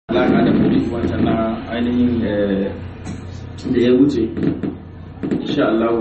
alaƙa da kudi wancan na ainihin da ya wuce insha Allah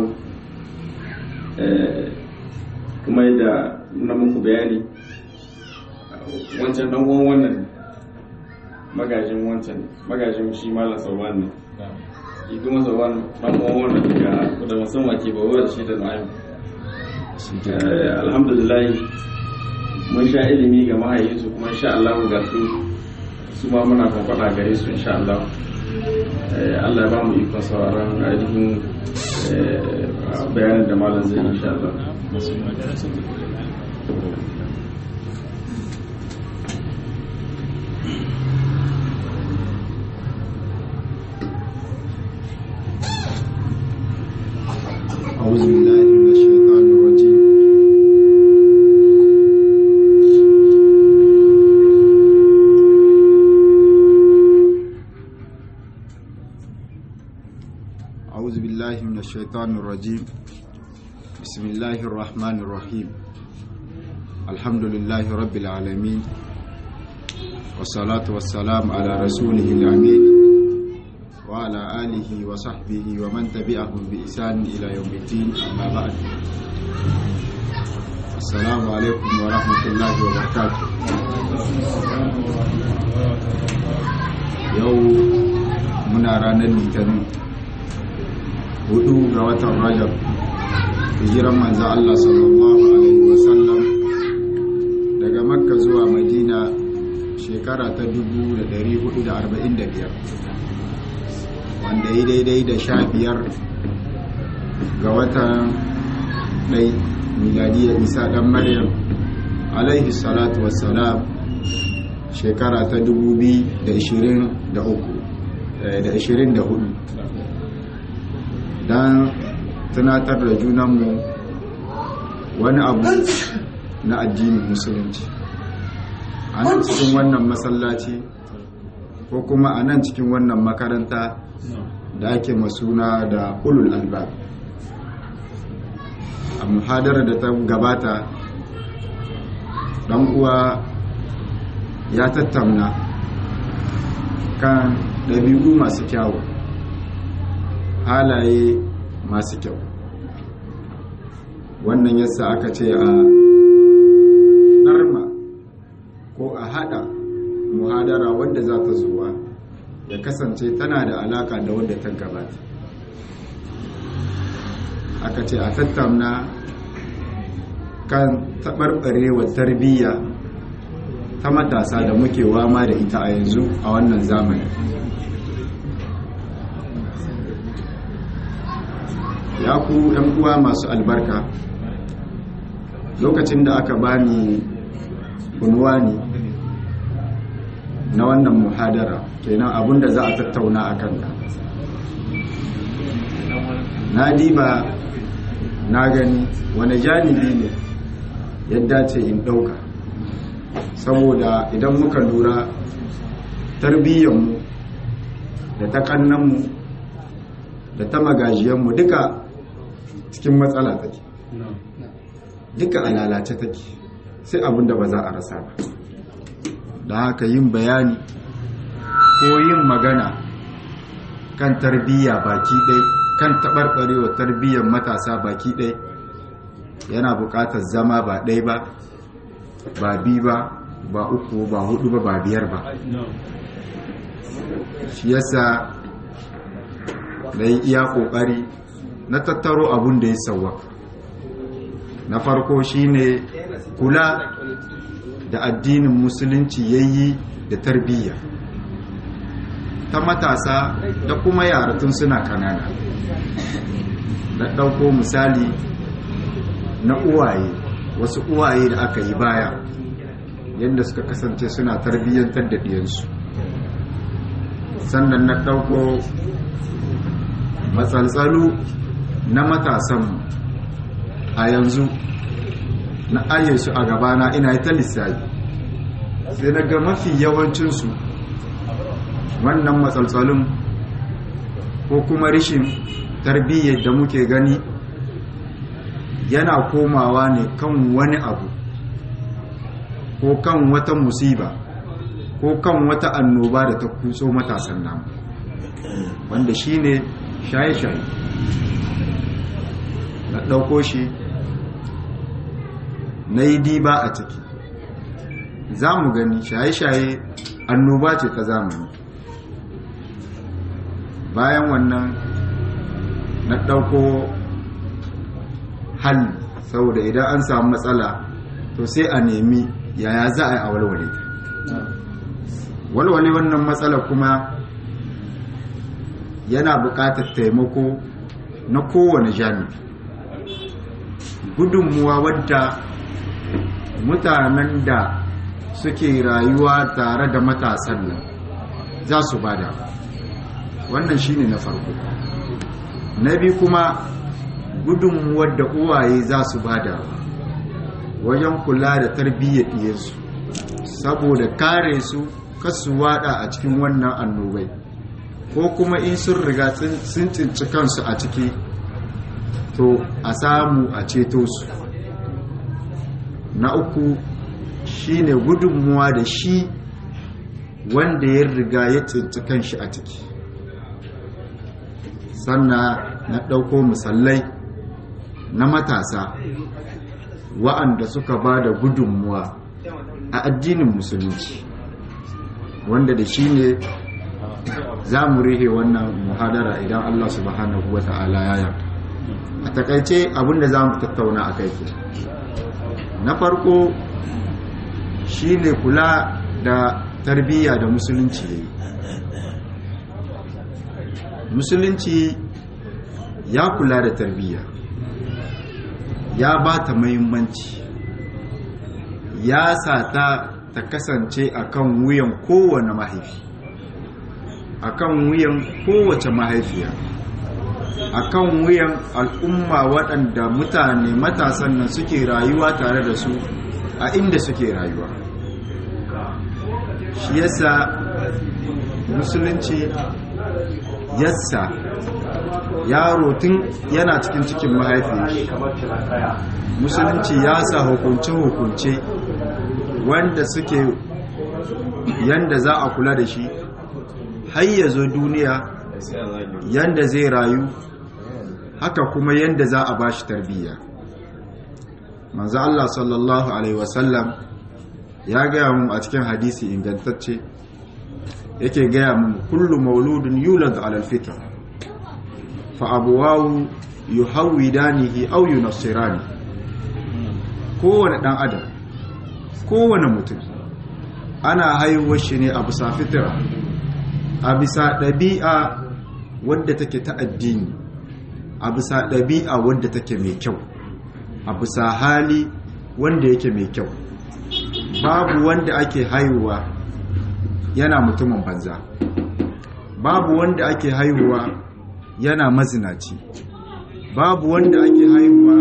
kuma yadda na muku bayani wancan dan uwan wannan magajin wancan magajin shi malam sauwan ne shi kuma sauwan dan uwan wannan daga da musamman ke bawa da shi da na'im alhamdulillah mun sha ilimi ga mahaifinsu kuma insha Allah ga su su ma muna kwakwada gare su insha Allah Allah ya ba mu ikon sauraron ainihin bayanin da malam zai insha Allah أعوذ بالله من الشيطان الرجيم أعوذ بالله من الشيطان الرجيم بسم الله الرحمن الرحيم الحمد لله رب العالمين والصلاة والسلام على رسوله الأمين وعلى آله وصحبه ومن تبعهم بإحسان إلى يوم الدين أما بعد السلام عليكم ورحمة الله وبركاته يوم muna ranar litinin hudu ga watan rajab hijiran manzo Allah sallallahu alaihi wasallam daga makka zuwa madina shekara ta 1445 wanda yi daidai da sha biyar ga watan ɗai miladiyar isa ɗan maryam alaihi salatu wassalam shekara ta 2023 da 24 don tunatar da junanmu wani abu na addinin musulunci a nan cikin wannan masallaci ko kuma a nan cikin wannan makaranta da ake masuna da ulul albab a muhadarar da ta gabata dan uwa ya tattauna kan ɗabi'u masu kyawu halaye masu kyau wannan yasa aka ce a ɗarma ko a haɗa muhadara wadda za ta zuwa ya kasance tana da alaka da wadda ta gabata aka ce a tattauna kan taɓarɓarewa tarbiyya ta matasa da muke wama da ita a yanzu a wannan zamani ya ku uwa masu albarka lokacin da aka bani unwani na wannan muhadara kenan abinda za a tattauna a kanka na diba na gani wani janibi ne ya dace in ɗauka saboda idan muka lura tarbiyyanmu da ta kannanmu da ta magajiyanmu duka cikin matsala take duka a lalace take sai abinda ba za a rasa ba da haka yin bayani ko yin magana kan tarbiyya baki ɗai kan taɓarɓarewa tarbiyyar matasa baki ɗai yana buƙatar zama ba ɗai ba ba bi ba ba uku ba hudu ba ba biyar ba shi yasa na yi iya ƙoƙari na tattaro abun da ya sauwa na farko shine kula da addinin musulunci ya yi da tarbiyya ta matasa da kuma yara tun suna kanana na ɗauko misali na uwaye wasu uwaye da aka yi baya yadda suka kasance suna tarbiyyantar da ɗiyansu sannan na ɗauko matsaltsalu na matasanmu a yanzu na aye su a gabana ina ta lissafi sai na ga mafi yawancinsu wannan matsaltsalun ko kuma rishin tarbiyyar da muke gani yana komawa ne kan wani abu ko kan wata musiba ko kan wata annoba da ta kutso matasan namu wanda shine shaye-shaye na ɗauko shi na yi diba a ciki za mu gani shaye-shaye annoba ce ta zamani bayan wannan na ɗauko hal saboda idan an samu matsala to sai a nemi yaya za a yi a walwale ta walwale wannan matsala kuma yana buƙatar taimako na kowane jami'i gudunmuwa wadda mutanen da suke rayuwa tare da matasan nan za su bada wannan shine na farko na biyu kuma gudunmuwar da uwaye za su bada wajen kula da tarbiyyar ɗiyarsu saboda kare su kasu wada a cikin wannan annobai ko kuma in sun riga sun cinci kansu a ciki to a samu a ceto su na uku shine gudunmuwa da shi wanda ya riga ya cinci kanshi a ciki sannan na ɗauko musallai na matasa wa'anda suka ba da gudunmuwa a addinin musulunci wanda da shi ne za mu rihe wannan muhadara idan Allah subhanahu wa ta'ala ya yarda a takaice abinda za mu tattauna a kai na farko shi ne kula da tarbiyya da musulunci ya yi musulunci ya kula da tarbiyya ya ba ta mahimmanci ya sa ta ta kasance akan wuyan kowane mahaifi akan wuyan kowace mahaifiya akan wuyan al'umma waɗanda mutane matasan nan suke rayuwa tare da su a inda suke rayuwa shi yasa musulunci yassa yaro tun yana cikin cikin mahaifi musulunci ya sa hukunce-hukunce wanda suke yanda za a kula da shi har ya zo duniya yanda zai rayu haka kuma yanda za a bashi tarbiyya manzo Allah sallallahu alaihi wasallam ya gaya mu a cikin hadisi ingantacce yake gaya mu kullu mauludun yulad ala alfitra fa abuwahu yuhawidanihi aw yunassirani kowane dan adam kowane mutum ana haihuwar shi ne a bisa fitira a bisa ɗabi'a wadda take ta addini a bisa ɗabi'a wadda take mai kyau a bisa hali wanda yake mai kyau babu wanda ake haihuwa yana mutumin banza babu wanda ake haihuwa yana mazinaci babu wanda ake haihuwa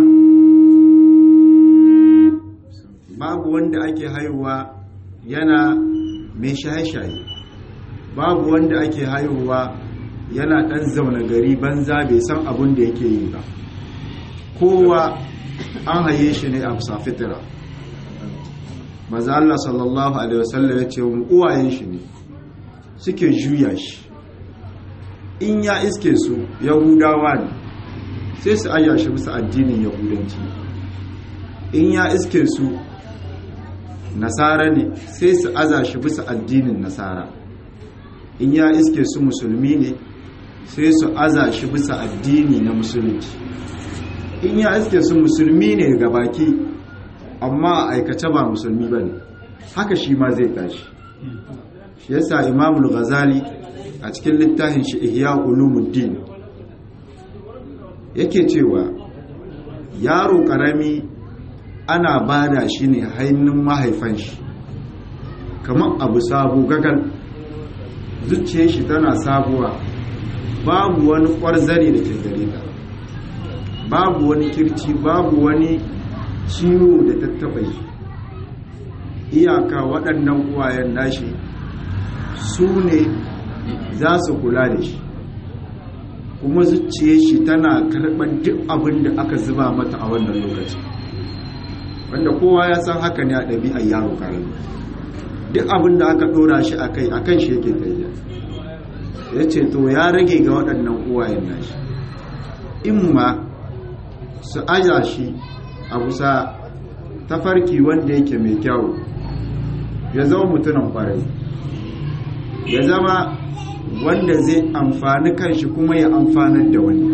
babu wanda ake haihuwa yana mai shaye-shaye babu wanda ake haihuwa yana ɗan zaune gari banza bai san abin da yake yi ba kowa an haye shi ne a bisa fitira maza Allah sallallahu alaihi wasallam ya ce uwayen shi ne suke juya shi in ya iske su yahudawa ne sai su aya shi bisa addinin yahudanci in ya iske su nasara ne sai su aza shi bisa addinin nasara in ya iske su musulmi ne sai su aza shi bisa addini na musulunci in ya iske su musulmi ne ga baki amma a aikace ba musulmi ba ne haka shi ma zai tashi shi yasa imamul ghazali a cikin littafin shi ihya ulumuddin yake cewa yaro karami ana bada shi ne hainin mahaifan shi kamar abu sabo gagal zuciyar shi tana sabuwa babu wani kwarzare da ke gare ta babu wani kirci babu wani ciwo da tattaba shi iyaka waɗannan uwayen nashi su ne za su kula da shi kuma zuciyar shi tana karɓar duk abin da aka zuba mata a wannan lokaci wanda kowa ya san haka ne a ɗabi'ar yaro karami duk abin da aka ɗora shi a kai a kan shi yake tafiya ya ce to ya rage ga waɗannan uwayen nashi in ma su aja shi a kusa tafarki wanda yake mai kyau ya zama mutumin kwarai ya zama wanda zai amfani kanshi kuma ya amfanar da wani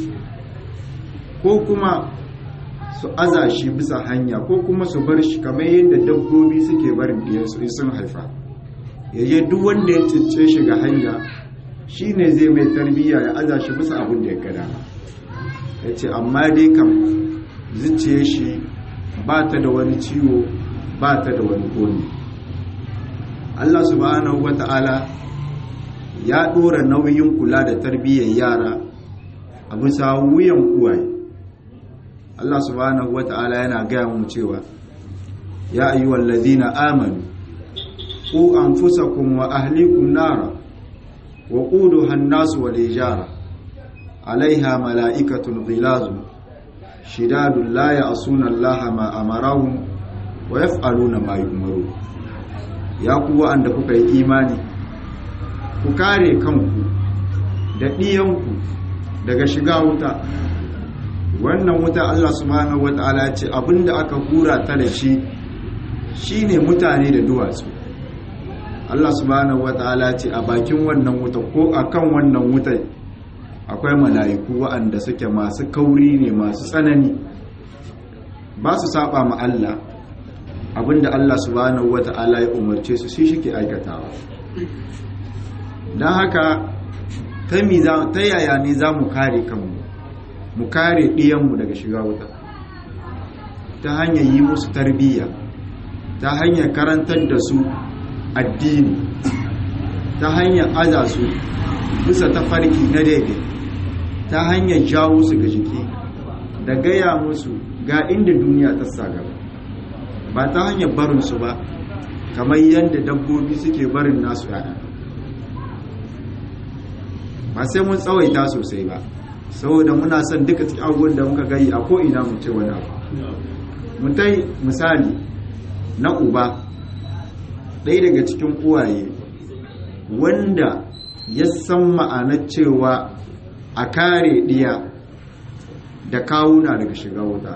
ko kuma su aza shi bisa hanya ko kuma su bar shi kamar yadda dabbobi suke barin ɗiyansu in sun haifa yaje duk wanda ya cince shi ga hanya shi ne zai mai tarbiyya ya aza shi bisa abin da ya gada ya ce amma dai kam zuciye shi ba ta da wani ciwo ba ta da wani komi Allah subhanahu wa ta'ala ya ɗora nauyin kula da tarbiyyar yara a bisa wuyan uwaye Allah subhanahu wa ta'ala yana gaya mu cewa ya ayyuhal ladina amanu ku anfusakum wa ahlikum nara wa quduha an-nas wal hijara alaiha mala'ikatun ghilazun shidadun la ya'suna Allah ma amarahum wa yaf'aluna ma yu'maru ya ku wa'anda kuka yi imani ku kare kanku da ɗiyanku daga shiga wuta wannan wuta Allah subhanahu wata'ala ce abinda aka hura ta da shi shine mutane da duwatsu Allah subhanahu wata'ala ce a bakin wannan wuta ko akan wannan wuta akwai mala'iku waɗanda suke masu kauri ne masu tsanani ba su saba ma Allah abinda Allah subhanahu wata'ala ya umarce su shi shike aikatawa don haka ta yaya ne za mu kare kanmu mu kare ɗiyanmu daga shiga wuta ta hanyar yi musu tarbiyya ta hanyar karantar da su addini ta hanyar aza su bisa tafarki na daidai ta hanyar jawo su ga jiki da gaya musu ga inda duniya ta sa gaba ba ta hanyar barinsu ba kamar yadda dabbobi suke barin nasu yaya ba sai mun tsawaita sosai ba saboda muna son duka cikin abubuwan da muka gani a ko'ina mu ce wani abu mutai misali na uba ɗaya daga cikin uwaye wanda ya san ma'anar cewa a kare ɗiya da kawuna daga shiga wuta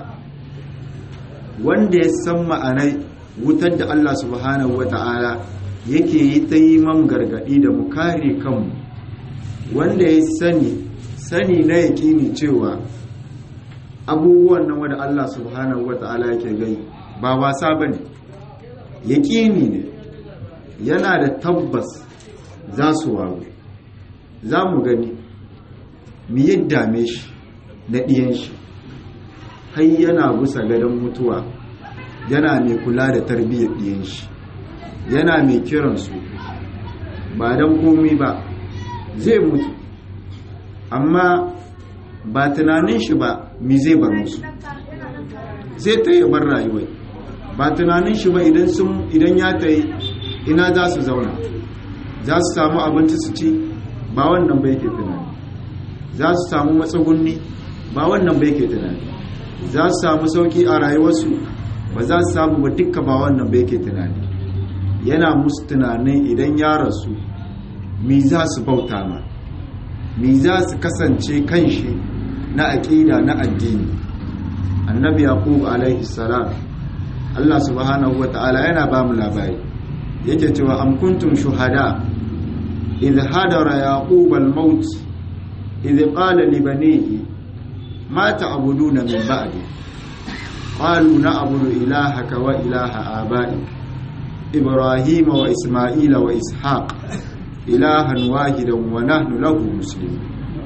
wanda ya san ma'anar wutar da Allah subhanahu wa ta'ala yake yi ta yi man gargaɗi da mu kare kanmu wanda ya sani sani na yaƙini cewa abubuwan nan wanda Allah subhanahu wa ta'ala yake gani ba wasa ba ne yaƙini ne yana da tabbas za su waru za mu gani mi yadda me shi na ɗiyan shi har yana busa gadon mutuwa yana mai kula da tarbiyyar ɗiyan shi yana mai kiransu ba don komi ba zai mutu amma ba tunanin shi ba mi zai bar musu zai ta yi bar rayuwai ba tunanin shi ba idan ya ta yi ina za su zauna za su samu abinci su ci ba wannan bai ke tunani za su samu matsugunni ba wannan bai ke tunani za su samu sauki a rayuwarsu ba za su samu ba dukka ba wannan bai ke tunani yana musu tunanin idan ya rasu mi za su bauta ma mi za su kasance kan shi na aƙida na addini annabi yaqub alaihi salam Allah subhanahu wata'ala yana ba mu labari yake cewa am kuntum shuhada idh hadara yaqub al-maut idh qala li banihi ma ta'buduna min ba'di qalu na'budu ilahaka wa ilaha aba'ik ibrahima wa isma'ila wa ishaq ilahan wahidan wa nahnu lahu muslimun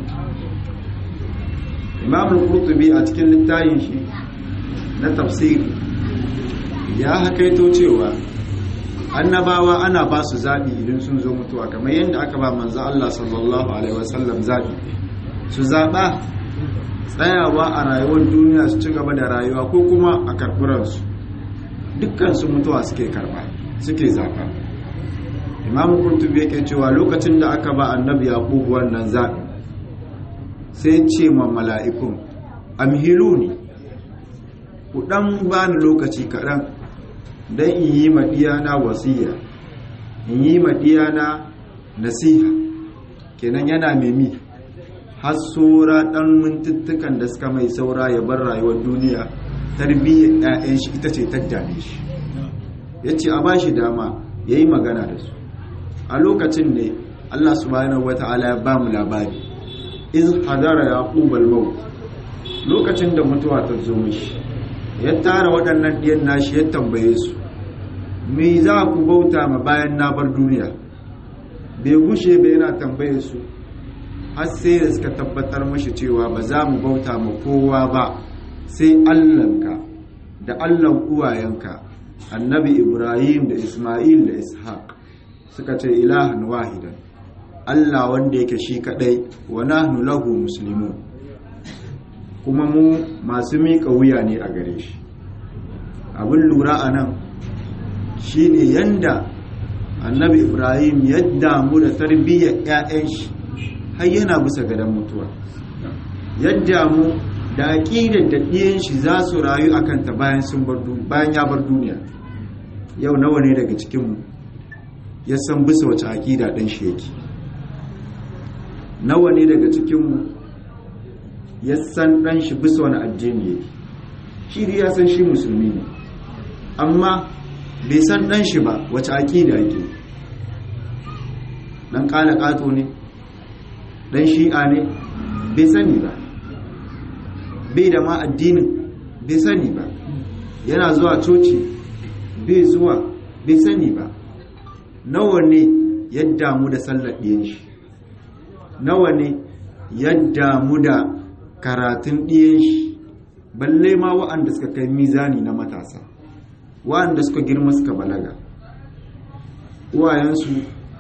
imam al-qurtubi a cikin littafin shi na tafsiri ya hakaito cewa annabawa ana ba su zaɓi idan sun zo mutuwa kamar yadda aka ba manzo Allah sallallahu alaihi wasallam zaɓi su zaɓa tsayawa a rayuwar duniya su ci gaba da rayuwa ko kuma a karɓuransu dukkan su mutuwa suke karɓa suke zaɓa imam kurtubi yake cewa lokacin da aka ba annabi yaqub wannan zaɓi sai ce ma mala'ikun amhiluni ku ɗan bani lokaci kaɗan don in yi maɗiyana wasiya in yi madiyana nasiha kenan yana memi har saura ɗan mintuttukan da suka mai saura ya bar rayuwar duniya tarbiyyar 'ya'yan shi ita ce ta dame shi ya ce a ba shi dama ya yi magana da su a lokacin ne allah subhanahu wata'ala ya ba mu labari iz hadara ya ƙubal maut lokacin da mutuwa ta zo mishi ya tara waɗannan ɗiyan nashi ya tambaye su me za ku bauta ma bayan na bar duniya bai gushe bai yana tambaye su har sai da suka tabbatar mashi cewa ba za mu bauta ma kowa ba sai allanka da allan uwayenka annabi ibrahim da ismail da ishaq suka ce ilahan wahidan allah wanda yake shi kadai wa nahnu lahu muslimun kuma mu masu miƙa wuya ne a gare shi abin lura a nan shi ne yanda annabi ibrahim ya damu da tarbiyyar 'ya'yan shi har yana bisa gadon mutuwa yadda mu da aƙidar da ɗiyan shi za su rayu a kanta bayan ya bar duniya yau nawa ne daga cikinmu ya san bisa wace aƙida ɗan shi yake nawa ne daga cikinmu ya san ɗan shi bisa wani addini yake shi ya san shi musulmi ne amma bai san ɗan shi ba wace aƙida yake ɗan ƙala ƙato ne ɗan shi'a ne bai sani ba bai da ma addinin bai sani ba yana zuwa coci bai zuwa bai sani ba nawa ne ya damu da sallar ɗiyan shi nawa ne ya damu da karatun ɗiyan shi balle ma wa'anda suka kai mizani na matasa wa'anda suka girma suka balaga uwayensu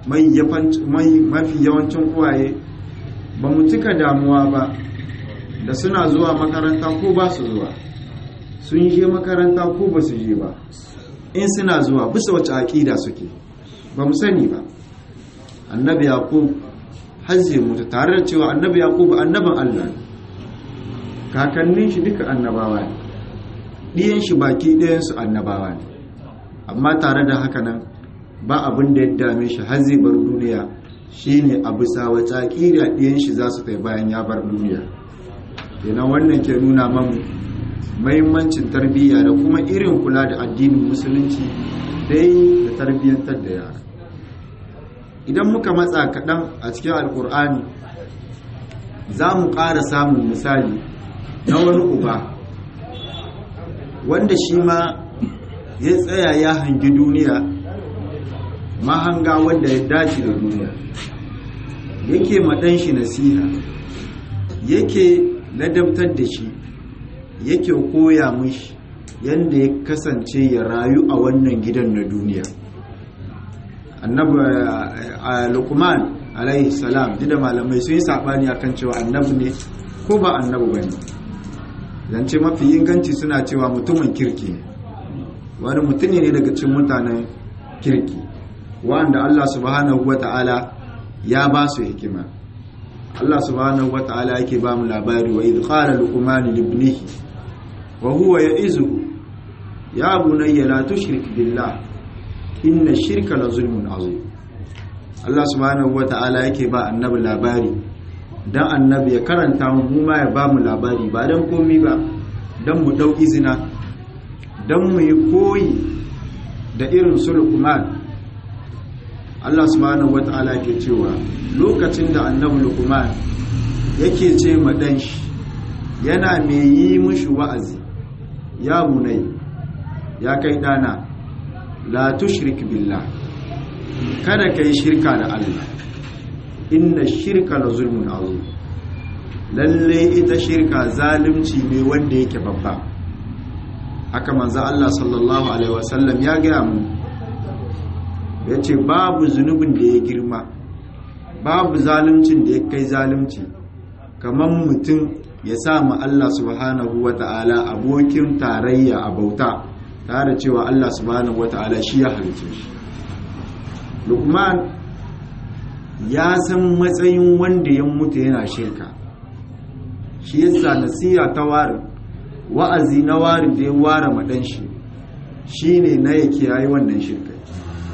mafi yawancin uwaye ba mu cika damuwa ba da suna zuwa makaranta ko ba su zuwa sun je makaranta ko ba su je ba in suna zuwa bisa wace aƙida suke ba mu sani ba annabi yaqub hazze mutu tare da cewa annabi yaqub annabin Allah ne kakannin shi duka annabawa ne ɗiyan shi baki ɗayan su annabawa ne amma tare da haka nan ba abin da ya dame shi har zai bar duniya shine a bisa wata aƙida ɗiyan shi za su kai bayan ya bar duniya kenan wannan ke nuna man mahimmancin tarbiyya da kuma irin kula da addinin musulunci dai da tarbiyyantar da yara idan muka matsa kaɗan a cikin alkur'ani za mu ƙara samun misali na wani uba wanda shi ma ya tsaya ya hangi duniya mahanga wanda ya dace da duniya yake maɗan shi nasiha yake ladabtar da shi yake koya mishi yadda ya kasance ya rayu a wannan gidan na duniya annabi lukman alaihi salam da malamai sun yi saɓani akan cewa annabi ne ko ba annabi ba ne zance mafi inganci suna cewa mutumin kirki ne wani mutum ne daga cikin mutanen kirki wanda allah subhanahu wa ta'ala ya ba su hikima Allah subhanahu wa ta'ala yake ba mu labari wa idh qala luqman li ibnihi wa huwa ya'izuhu ya bunayya la tushrik billah inna shirka la zulmun azim Allah subhanahu wa ta'ala yake ba annabi labari dan annabi ya karanta mu mu ma ya ba mu labari ba dan komi ba dan mu dau izina dan mu yi koyi da irin su luqman Allah subhanahu wa ta'ala ke cewa lokacin da annabi Luqman yake ce ma dan shi yana mai yi mushi wa'azi ya bunai ya kai dana la tushrik billah kada kai shirka da Allah inna shirka la zulmun azim lalle ita shirka zalunci ne wanda yake babba haka manzo Allah sallallahu alaihi wasallam ya ga mu yace babu zunubin da ya girma babu zaluncin da ya kai zalunci kamar mutum ya sa ma Allah subhanahu wa ta'ala abokin tarayya a bauta tare cewa Allah subhanahu wa ta'ala shi ya halice shi lukman ya san matsayin wanda ya mutu yana shirka shi yasa nasiya ta ware wa'azi na ware da ya ware madan shi shine na ya kiyaye wannan shirka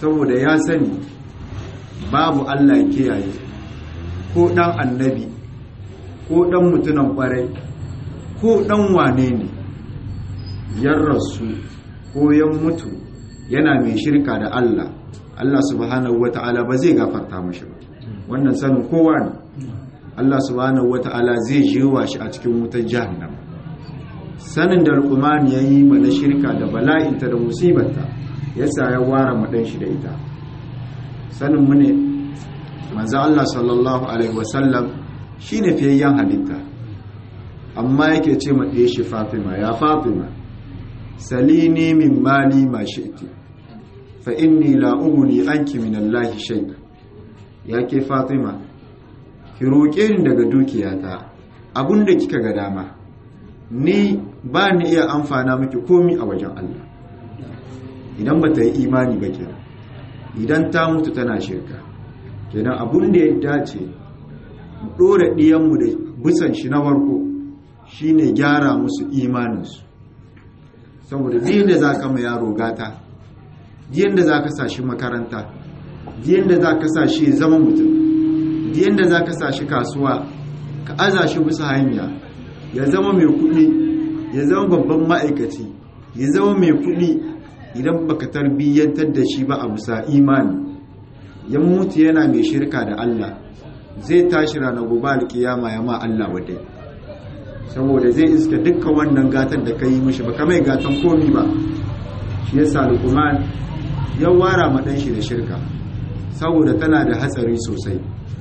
saboda ya sani babu Allah ya kiyaye ko dan annabi ko dan mutunan kwarai ko dan wane ne yan rasu ko yan mutu yana mai shirka da Allah Allah subhanahu wata'ala ba zai gafarta mashi ba wannan sanin kowa ne Allah subhanahu wata'ala zai jewa shi a cikin wutar jahannama sanin da Luqman yayi mana shirka da bala'inta da musibarta yasa ya ware madan shi da ita sanin mu ne manzo Allah sallallahu alaihi wasallam shine fiyayyen halitta amma yake ce ma ɗaya shi Fatima ya Fatima salini min mali ma shi'ti fa inni la ughni anki min Allah shay'a yake Fatima ki roƙe ni daga dukiyata abinda kika ga dama ni ba ni iya amfana miki komi a wajen Allah idan ba ta yi imani ba kenan idan ta mutu tana shirka kenan abun da ya dace mu ɗora ɗiyanmu da bisan shi na warko shine gyara musu imaninsu saboda biyan da za ka ma yaro gata biyan da za ka sa shi makaranta biyan da za ka sa shi zama mutum biyan da za ka sa shi kasuwa ka aza shi bisa hanya ya zama mai kuɗi ya zama babban ma'aikaci ya zama mai kuɗi idan baka tarbiyyantar da shi ba a bisa imani ya mutu yana mai shirka da Allah zai tashi ranar gobe alkiyama ya ma Allah wadai saboda zai iska dukkan wannan gatan da ka yi mishi baka mai gatan komi ba shi yasa Luqman ya wara ma dan shi da shirka saboda tana da hatsari sosai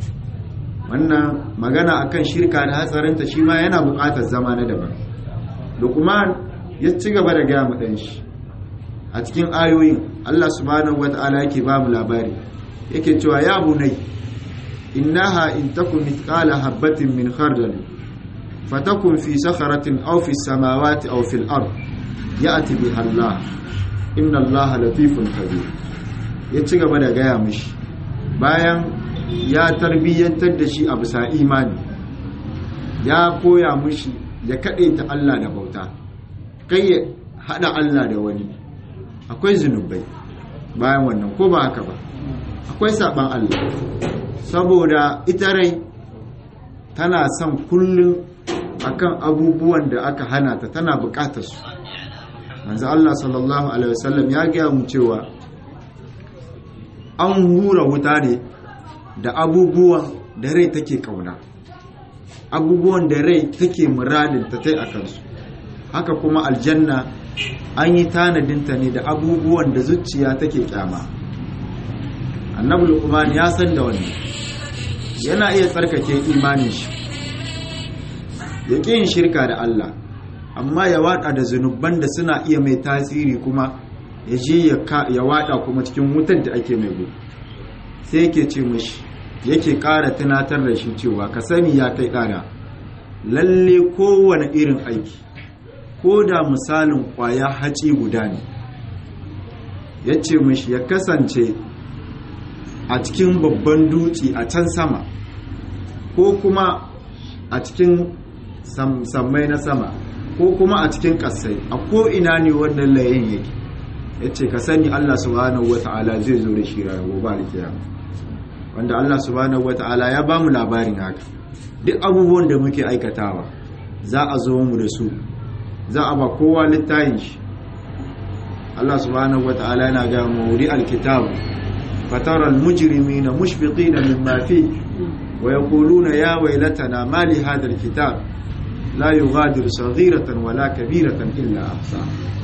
wannan magana akan shirka da hatsarinta shi ma yana buƙatar zama na daban Luqman ya ci gaba da gaya ma dan shi a cikin ayoyin Allah subhanahu wata'ala yake ba mu labari yake cewa ya bunai innaha in takun mithqala habatin min khardal fatakun fi sakharatin aw fi samawati aw fil ard ya'ti biha Allah inna Allah latifun khabir ya ci gaba da gaya mishi bayan ya tarbiyyantar da shi a bisa imani ya koya mishi ya kaɗe ta Allah da bauta kai ya haɗa Allah da wani akwai zunubai bayan wannan ko ba haka ba akwai saban Allah saboda ita rai tana son kullum akan abubuwan da aka hana ta tana bukatar su manzo Allah sallallahu alaihi wasallam ya gaya mu cewa an hura wuta ne da abubuwan da rai take kauna abubuwan da rai take muradin ta tai akan su haka kuma aljanna an yi tanadinta ne da abubuwan da zuciya take kyama annabi luqman ya san da wannan yana iya tsarkake imanin shi ya ƙi yin shirka da Allah amma ya wada da zunuban da suna iya mai tasiri kuma ya je ya wada kuma cikin wutar da ake mai gudu sai yake ce mashi yake ƙara tunatar da shi cewa ka sani ya kai ƙara lalle kowane irin aiki ko da misalin ƙwaya haci guda ne ya ce mashi ya kasance a cikin babban dutse a can sama ko kuma a cikin sammai na sama ko kuma a cikin ƙasai a ko'ina ne wannan layin yake ya ce ka sani Allah subhanahu wa ta'ala zai zo da shi ranar gobe alkiyama wanda Allah subhanahu wa ta'ala ya ba mu labarin haka duk abubuwan da muke aikatawa za a zo mu da su za a ba kowa littayin shi Allah subhanahu wa ta'ala yana ga mawuri alkitabu fatara almujrimina mushfiqina mimma fi wa yaquluna ya waylatana ma li hadha alkitab la yughadiru saghiratan wala kabiratan illa ahsa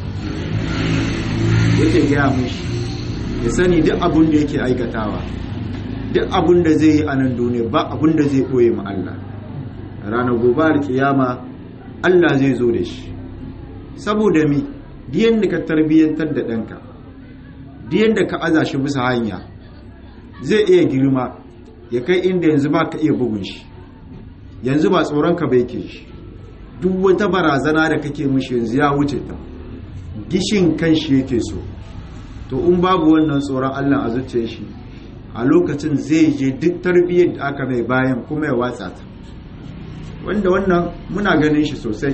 yake gaya mushi ya sani duk abun da yake aikatawa duk abun da zai yi a nan duniya ba abun da zai ɓoye ma Allah ranar gobe alkiyama Allah zai zo da shi saboda mi diyan da ka tarbiyyantar da ɗanka diyan da ka aza shi bisa hanya zai iya girma ya kai inda yanzu ba ka iya bugun shi yanzu ba tsoronka bai ke shi duk wata barazana da kake mishi yanzu ya wuce ta gishin kan shi yake so to in babu wannan tsoron Allah a zuciyar shi a lokacin zai je duk tarbiyyar da aka mai bayan kuma ya watsa ta wanda wannan muna ganin shi sosai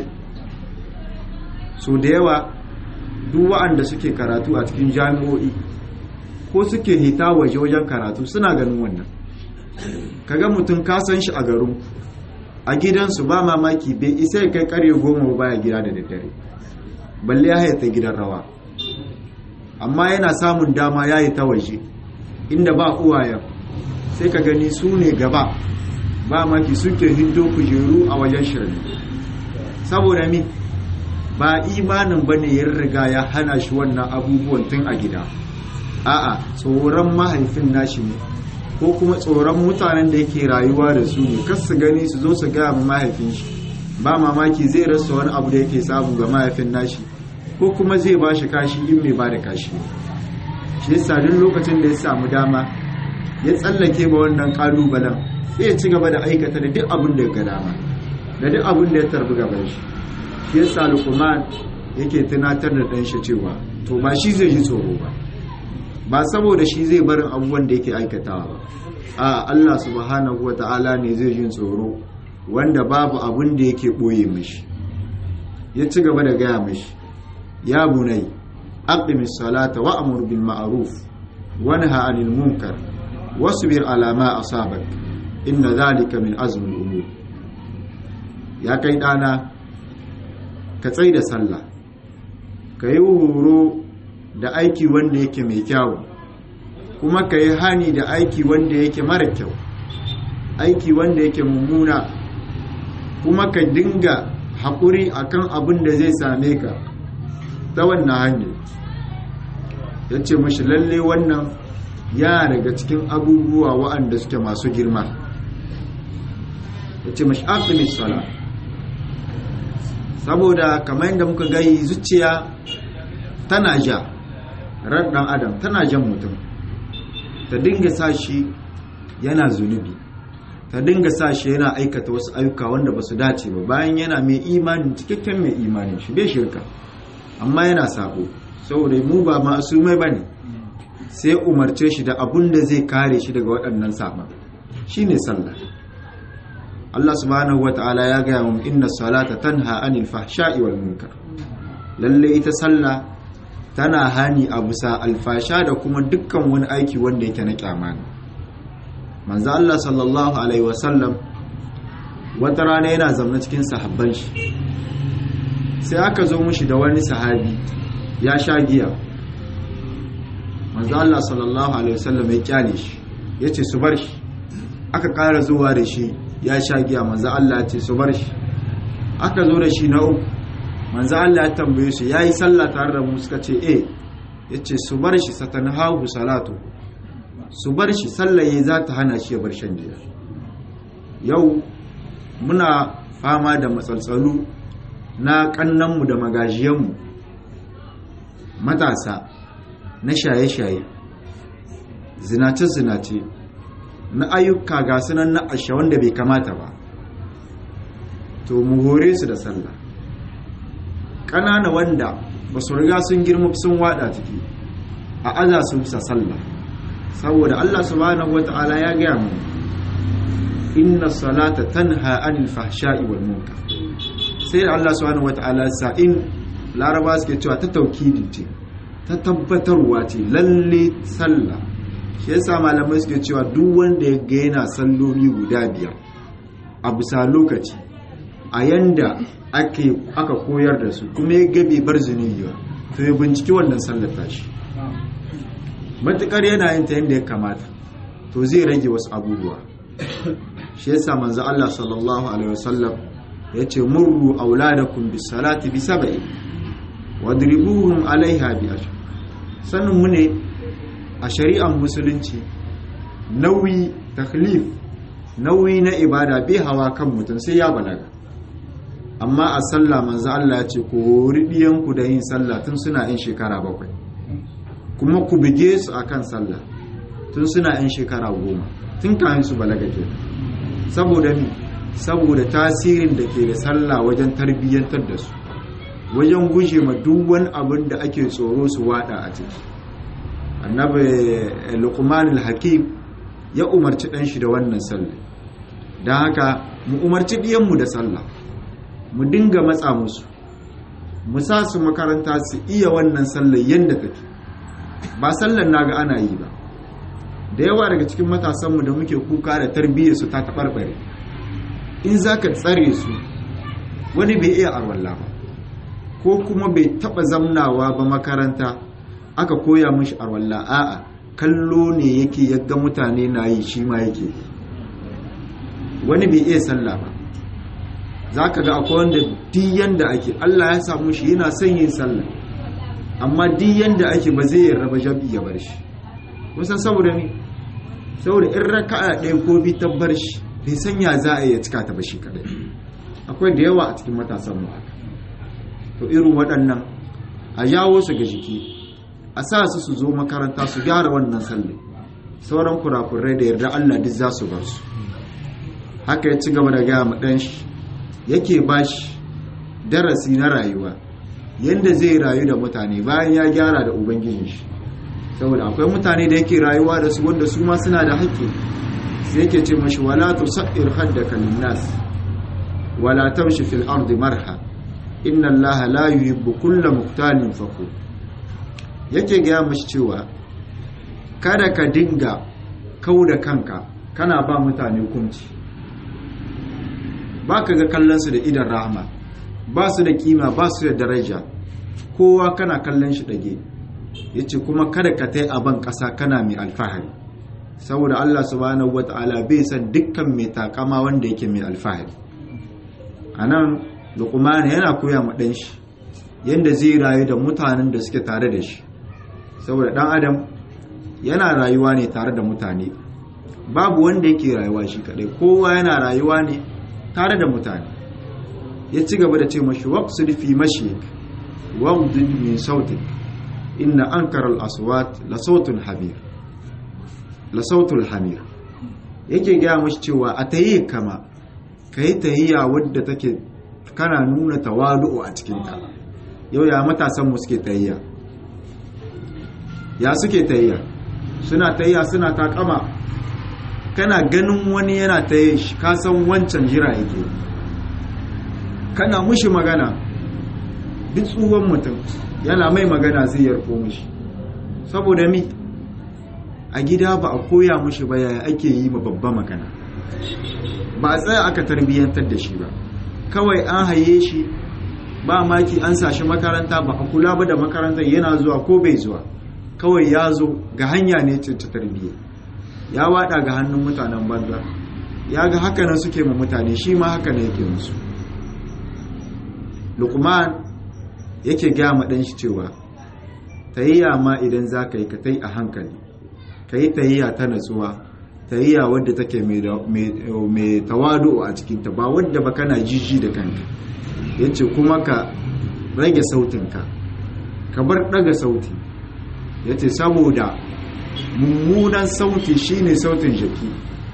so da yawa duk wa'anda suke karatu a cikin jami'o'i ko suke hita waje wajen karatu suna ganin wannan kaga mutum ka san shi a garin a gidansu ba mamaki bai isa ya kai karye goma ba ya gida da daddare balle ya haita gidan rawa amma yana samun dama ya yi ta waje inda ba uwayen sai ka gani su ne gaba ba maki suke hindo kujeru a wajen shirin saboda mi ba imanin ba ne ya riga ya hana shi wannan abubuwan tun a gida a'a tsoron mahaifin nashi ne ko kuma tsoron mutanen da yake rayuwa da su ne kas su gani su zo su gaya ma mahaifin shi ba mamaki zai rasa wani abu da yake samu ga mahaifin nashi ko kuma zai ba shi kashi in mai ba da kashi shi yasa duk lokacin da ya samu dama ya tsallake ma wannan kalubalen sai ya ci gaba da aikata da duk abin da ya ga dama da duk abin da ya tarbi gaban shi shi yasa luqman yake tunatar da dan shi cewa to ba shi zai ji tsoro ba ba saboda shi zai barin abubuwan da yake aikatawa ba a Allah subhanahu wata'ala ne zai jin tsoro wanda babu abin da yake boye mishi ya ci gaba da gaya mishi ya bunai aqimis salata wa amur bil ma'ruf wanha 'anil munkar wasbir ala ma asabak inna dhalika min azmi al umur ya kai dana ka tsai da sallah ka yi horo da aiki wanda yake mai kyau kuma ka yi hani da aiki wanda yake mara kyau aiki wanda yake mummuna kuma ka dinga haƙuri akan abin da zai same ka ta wannan hanyar ya ce mashi lalle wannan ya daga cikin abubuwa waɗanda suke masu girma ya ce mashi aqimis sala saboda kamar yadda muka gai zuciya tana ja ran ɗan adam tana jan mutum ta dinga sa shi yana zunubi ta dinga sa shi yana aikata wasu ayyuka wanda ba su dace ba bayan yana mai imani cikakken mai imani shi bai shirka amma yana sabo saboda mu ba masu mai bane sai umarce shi da abun da zai kare shi daga waɗannan saban shine sallah Allah subhanahu wata'ala ya gaya mu inna salata tanha anil fahsha'i wal munkar lalle ita sallah tana hani a bisa alfasha da kuma dukkan wani aiki wanda yake na kyama ne manzo Allah sallallahu alaihi wasallam wata rana yana zaune cikin sahabban shi sai aka zo mushi da wani sahabi ya sha giya manzo Allah sallallahu alaihi wasallam ya kyale shi yace su bar shi aka ƙara zuwa da shi ya sha giya manzo Allah ya ce su bar shi aka zo da shi na uku manzo Allah ya tambaye su yayi sallah tare da mu suka ce eh yace su bar shi satanhahu salatu su bar shi sallaye za ta hana shi ya bar shan giya yau muna fama da matsaltsalu na kannanmu da magajiyanmu matasa na shaye-shaye zinace-zinace na ayyuka ga sunan na ashe wanda bai kamata ba to mu hore su da sallah ƙanana wanda ba su riga sun girma sun wada ciki a aza su bisa sallah saboda Allah subhanahu wata'ala ya gaya mu inna salata tanha anil fahsha'i wal munkar sai da Allah subhanahu wata'ala sa in laraba suke cewa ta taukidi ce ta tabbatarwa ce lalle sallah shi yasa malamai suke cewa duk wanda ya ga yana salloli guda biyar a bisa lokaci a yanda ake aka koyar da su kuma ya gabe bar zunubi ba to ya binciki wannan sallar tashi matukar yana yin ta yanda ya kamata to zai rage wasu abubuwa shi yasa manzo Allah sallallahu alaihi wasallam yace murru auladakum bis salati bi sab'i wadribuhum alaiha bi ashr sanin mu ne a shari'ar musulunci nauyi taklif nauyi na ibada bai hawa kan mutum sai ya balaga amma a sallah manzo Allah ya ce ku hori diyanku da yin sallah tun suna yin shekara bakwai kuma ku bige su akan sallah tun suna yin shekara goma tun kayan su balaga ke saboda mi saboda tasirin da ke da sallah wajen tarbiyyantar da su wajen guje ma duk wani abin da ake tsoro su wada a ciki annabi luqman al-hakim ya umarci dan shi da wannan sallah dan haka mu umarci diyanmu da sallah mu dinga matsa musu mu sa su makaranta su iya wannan sallah yanda take ba sallan naga ana yi ba da yawa daga cikin matasanmu da muke kuka da tarbiyyar su ta taɓarɓare in za ka tsare su wani bai iya arwalla ba ko kuma bai taɓa zamnawa ba makaranta aka koya mashi arwalla a'a kallo ne yake yadda mutane na yi shi ma yake wani bai iya sallah ba za ka ga akwai wanda diyan da ake allah ya samu shi yana son yin sallah amma diyan da ake ba zai raba jabi ya bar shi kusan saboda ne saboda in raka'a ɗaya ko bi ta bar shi bai sanya za a iya cika ta ba shi kadai akwai da yawa a cikin matasan mu haka to irin waɗannan a jawo su ga jiki a sa su su zo makaranta su gyara wannan sallah sauran kurakurai da yarda Allah duk za su bar su haka ya ci gaba da gaya ma ɗan shi yake ba shi darasi na rayuwa yadda zai rayu da mutane bayan ya gyara da ubangijin shi saboda akwai mutane da yake rayuwa da su wanda su ma suna da haƙƙi sai yake ce mashi wala tusair haddaka linnas wala tamshi fil ardi marha inna allaha la yuhibbu kulla muqtalin fakhur yake gaya mashi cewa kada ka dinga kau da kanka kana ba mutane hukunci ba ka ga kallonsu da idan rahama ba su da kima ba su da daraja kowa kana kallon shi ɗage ya ce kuma kada ka tai a ban ƙasa kana mai alfahari saboda allah subhanahu wa ta'ala bai san dukkan mai takama wanda yake mai alfahari a nan lukumana yana koya ma ɗan shi yadda zai rayu da mutanen da suke tare da shi saboda ɗan adam yana rayuwa ne tare da mutane babu wanda yake rayuwa shi kaɗai kowa yana rayuwa ne tare da mutane ya ci gaba da ce mashi waqsid fi mashik waghdud min sautik inna ankara al-aswat la sautun habir la sautul hamir yake gaya mashi cewa a tayi kama kai tayyiya wadda take kana nuna tawadu a cikin ta yau ya matasan mu suke tayyiya ya suke tayyiya suna tayyiya suna takama kana ganin wani yana ta yi shi kasan wancan jira yake kana mushi magana duk tsohon mutum yana mai magana zai yarko mushi saboda mi a gida ba a koya mushi ba yaya ake yi ma babba magana ba a tsaya aka tarbiyyantar da shi ba kawai an haye shi ba maki an sashi makaranta ba a kula ba da makarantar yana zuwa ko bai zuwa kawai ya zo ga hanya ne ta tarbiyya ya wada ga hannun mutanen banza ya ga haka nan suke ma mutane shi ma haka ne yake musu lukman yake gaya ma ɗan shi cewa tayyiya ma idan za ka yi ka tai a hankali ka yi tayyiya ta natsuwa tayyiya wadda take mai tawadu a cikinta ba wadda ba kana jiji da kanka ya ce kuma ka rage sautinka ka bar ɗaga sauti ya ce saboda mummunan sauti shine sautin jaki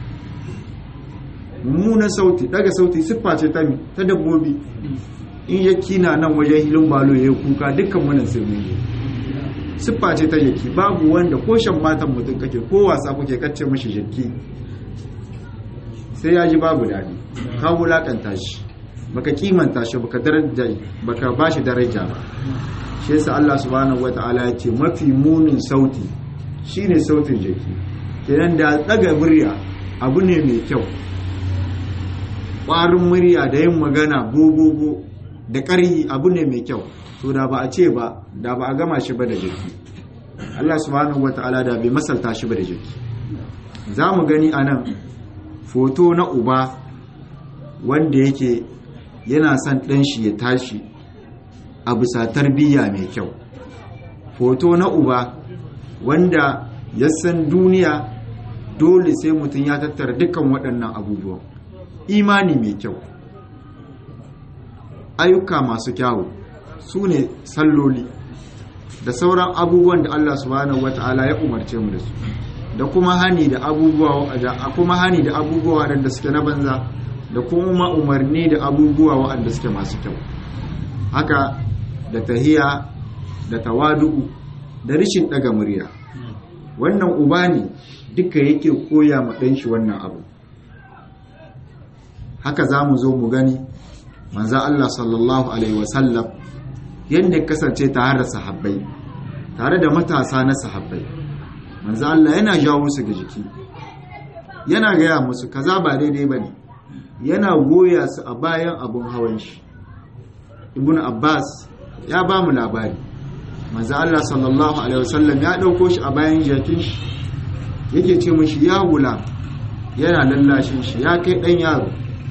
mummunan sauti daga sauti siffa ce ta ta dabbobi in yaki na nan wajen hilin balo ya kuka dukkan munan sai mun yi siffa ce ta jaki babu wanda ko shan matan mutum kake ko wasa kuke kacce mashi jaki sai ya ji babu daɗi ka wulakanta shi baka kimanta shi baka daraja baka bashi daraja ba shi yasa Allah subhanahu wataala ya ce mafi munin sauti shine sautin jaki kenan da daga murya abu ne mai kyau ƙwarin murya da yin magana gogogo da ƙarhi abu ne mai kyau to da ba a ce ba da ba a gama shi ba da jaki Allah subhanahu wata'ala da bai masalta shi ba da jaki za mu gani a nan foto na uba wanda yake yana son ɗan shi ya tashi a bisa tarbiyya mai kyau foto na uba wanda ya san duniya dole sai mutum ya tattara dukkan waɗannan abubuwan imani mai kyau ayyuka masu kyawu su ne salloli da sauran abubuwan da Allah subhanahu wata'ala ya umarce mu da su da kuma hani da abubuwa da kuma hani da abubuwa waɗanda suke na banza da kuma umarni da abubuwa waɗanda suke masu kyau haka da tahiya da tawadu da rishin daga murya wannan uba ne duka yake koya ma ɗanshi wannan abu haka za mu zo mu gani manza Allah sallallahu alaihi wasallam yadda kasance tare da sahabbai tare da matasa na sahabbai manzo Allah yana jawo su ga jiki yana gaya musu kaza ba daidai bane yana goya su a bayan abun hawan shi ibn abbas ya ba mu labari manzo Allah sallallahu alaihi wasallam ya dauko shi a bayan jakin shi yake ce mishi ya gula yana lallashin shi ya kai dan yaro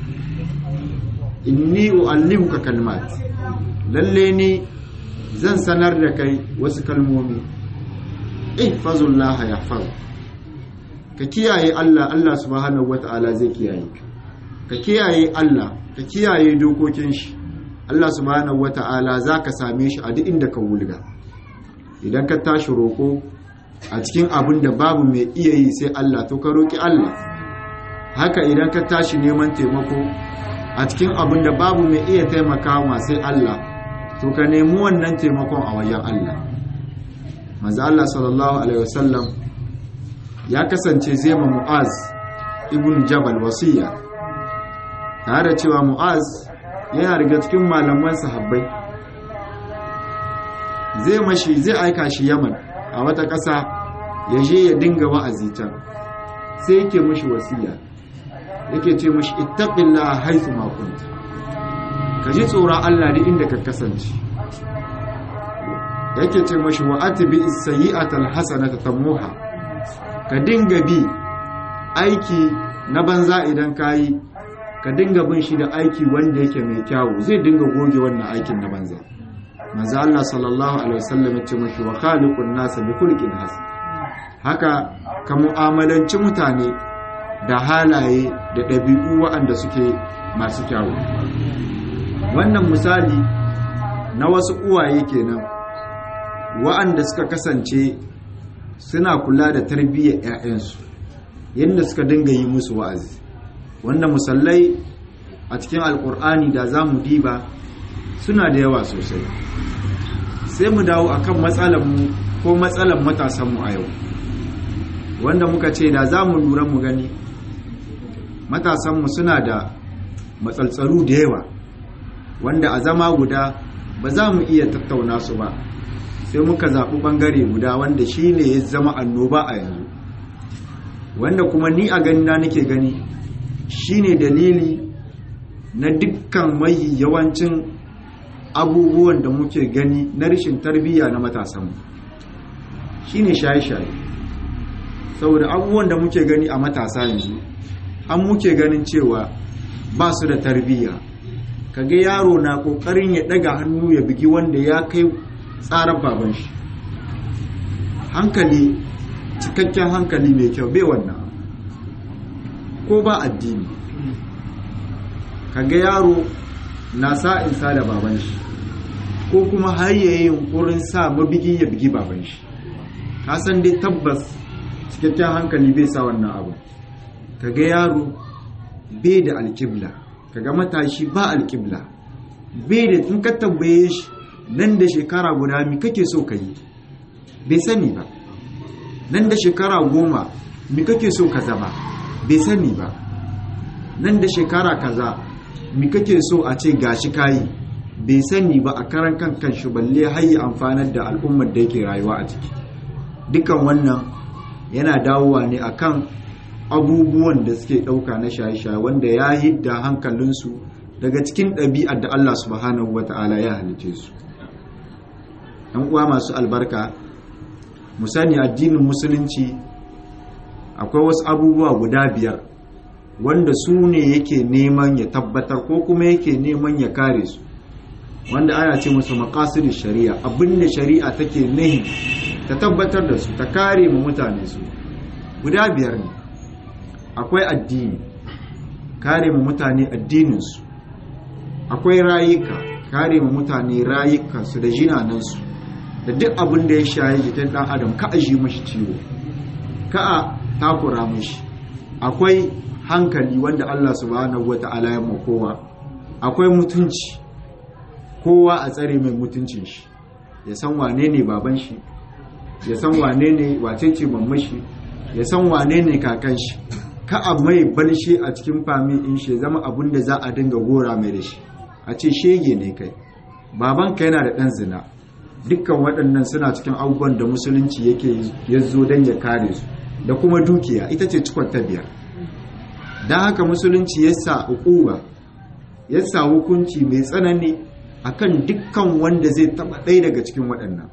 inni uallimuka kalmat lalle ni zan sanar da kai wasu kalmomi ihfazullaha yahfaz ka kiyaye Allah Allah subhanahu wataala zai kiyaye ka ka kiyaye Allah ka kiyaye dokokin shi Allah subhanahu wata'ala za ka same shi a duk inda ka wulga idan ka tashi roƙo a cikin abin da babu mai iya yi sai Allah to ka roƙi Allah haka idan ka tashi neman taimako a cikin abin da babu mai iya taimakawa sai Allah to ka nemi wannan taimakon a wajen Allah manzo Allah sallallahu alaihi wasallam ya kasance zai ma Mu'az ibn Jabal wasiya tare da cewa Mu'az yana daga cikin malaman sahabbai zai mashi zai aika shi yaman a wata ƙasa ya je ya dinga wa'azi can sai yake mashi wasiya yake ce mashi ittaqillaha haythu ma kunta ka ji tsoron Allah da inda ka kasance yake ce mashi wa atbi as-sayyi'ata al-hasanata tamuha ka dinga bi aiki na banza idan kayi ka dinga bin shi da aiki wanda yake mai kyawu zai dinga goge wannan aikin na banza manzo Allah sallallahu alaihi wasallam ya ce mashi wa khaliqun nas bi khulqin hasan haka ka mu'amalanci mutane da halaye da ɗabi'u waɗanda suke masu kyawu wannan misali na wasu uwaye kenan waɗanda suka kasance suna kula da tarbiyyar 'ya'yansu yadda suka dinga yi musu wa'azi wanda musallai a cikin alkur'ani da za mu diba suna da yawa sosai sai mu dawo akan matsalanmu ko matsalan matasanmu a yau wanda muka ce da za mu lura mu gani matasanmu suna da matsaltsalu da yawa wanda a zama guda ba za mu iya tattauna su ba sai muka zaɓi ɓangare guda wanda shi ne ya zama annoba a yanzu wanda kuma ni a ganina nake gani shine dalili na dukkan mai yawancin abubuwan da muke gani na rashin tarbiyya na matasanmu shine shaye-shaye saboda abubuwan da muke gani a matasa yanzu an muke ganin cewa ba su da tarbiyya kaga yaro na kokarin ya daga hannu ya bigi wanda ya kai tsarar baban shi hankali cikakken hankali mai kyau bai wannan ko ba addini kaga yaro na sa in sa da baban shi ko kuma har yayi yunkurin sa mabigi ya bigi baban shi ka san dai tabbas cikakken hankali bai sa wannan abu kaga yaro bai da alƙibla kaga matashi ba alƙibla bai da in ka tambaye shi nan da shekara guda mi kake so ka yi bai sani ba nan da shekara goma mi kake so ka zama bai sani ba nan da shekara kaza mi kake so a ce gashi kayi bai sani ba a karan kan kanshi balle hayi amfanar da al'ummar da yake rayuwa a ciki dukan wannan yana dawowa ne akan abubuwan da suke ɗauka na shaye-shaye wanda ya hidda hankalinsu daga cikin ɗabi'ar da Allah subhanahu wata'ala ya halice su ‘yan uwa masu albarka mu sani addinin musulunci akwai wasu abubuwa guda biyar wanda su ne yake neman ya tabbatar ko kuma yake neman ya kare su wanda ana ce musu maqasidin shari'a abinda shari'a take nahi ta tabbatar da su ta kare mu mutane su guda biyar ne akwai addini kare mu mutane addininsu akwai rayuka kare mu mutane rayukansu da jinanansu da duk abin da ya shaye jikin dan adam ka aji mashi ciwo ka a takura mashi akwai hankali wanda Allah subhanahu wata'ala ya kowa akwai mutunci kowa a tsare mai mutuncin shi ya san wane ne baban shi ya san wane ne wace ce mamman shi ya san wane ne kakan shi ka a mai balshe a cikin fami in shi zama abin da za a dinga gora mai da shi a ce shege ne kai babanka yana da ɗan zina dukkan waɗannan suna cikin abubuwan da musulunci yake ya zo don ya kare su da kuma dukiya ita ce cikon ta biyar don haka musulunci ya sa ukuba ya sa hukunci mai tsanani akan dukkan wanda zai taɓa ɗaya daga cikin waɗannan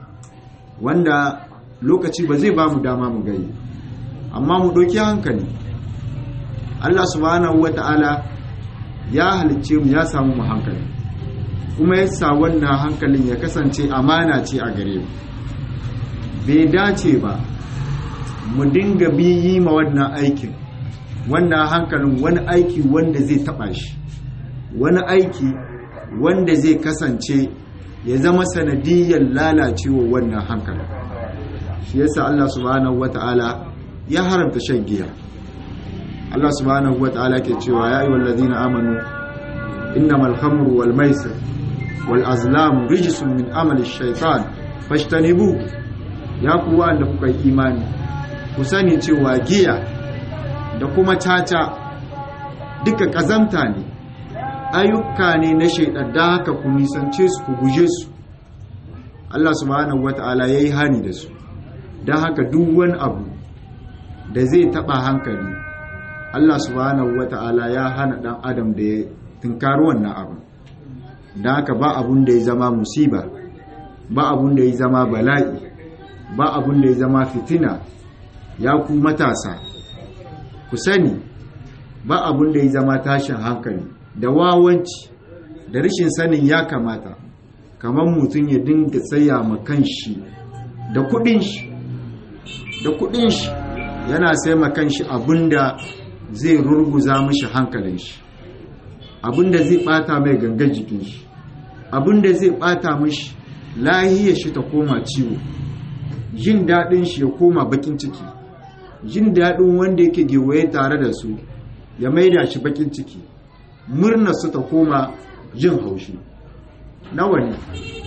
wanda lokaci ba zai ba mu dama mu gani amma mu ɗauki hankali Allah subhanahu wa ta'ala ya halicce mu ya samu mu hankali kuma ya sa wannan hankalin ya kasance amana ce a gare mu bai dace ba mu dinga biyi ma wannan aikin wannan hankalin wani aiki wanda zai taba shi wani aiki wanda zai kasance ya zama sanadiyyar lalacewa wannan hankalin shi yasa Allah subhanahu wata'ala ya haramta shan giya Allah subhanahu wata'ala ke cewa ya ayyuhal ladina amanu innamal khamru wal maisir wal azlamu rijsun min amali shaitan fashtanibu ya ku wanda kuka yi imani ku sani cewa giya da kuma caca duka kazamta ne ayyuka ne na shaidan da haka ku nisance su ku guje su Allah subhanahu wata'ala yayi hani da su don haka duk wani abu da zai taba hankali Allah subhanahu wata'ala ya hana dan adam da ya tunkari wannan abu don haka ba abun da ya zama musiba ba abun da ya zama bala'i ba abun da ya zama fitina ya ku matasa ku sani ba abun da ya zama tashin hankali da wawanci da rashin sanin ya kamata kamar mutum ya dinga tsaya ma kanshi da kudin shi da kudin shi yana sai ma kanshi abinda zai rurguza mishi hankalin shi abinda zai bata mai gangan jikin shi abinda zai bata mishi lahiyar shi ta koma ciwo jin daɗin shi ya koma bakin ciki jin daɗin wanda yake gewaye tare da su ya maida shi bakin ciki murnar su ta koma jin haushi nawa ne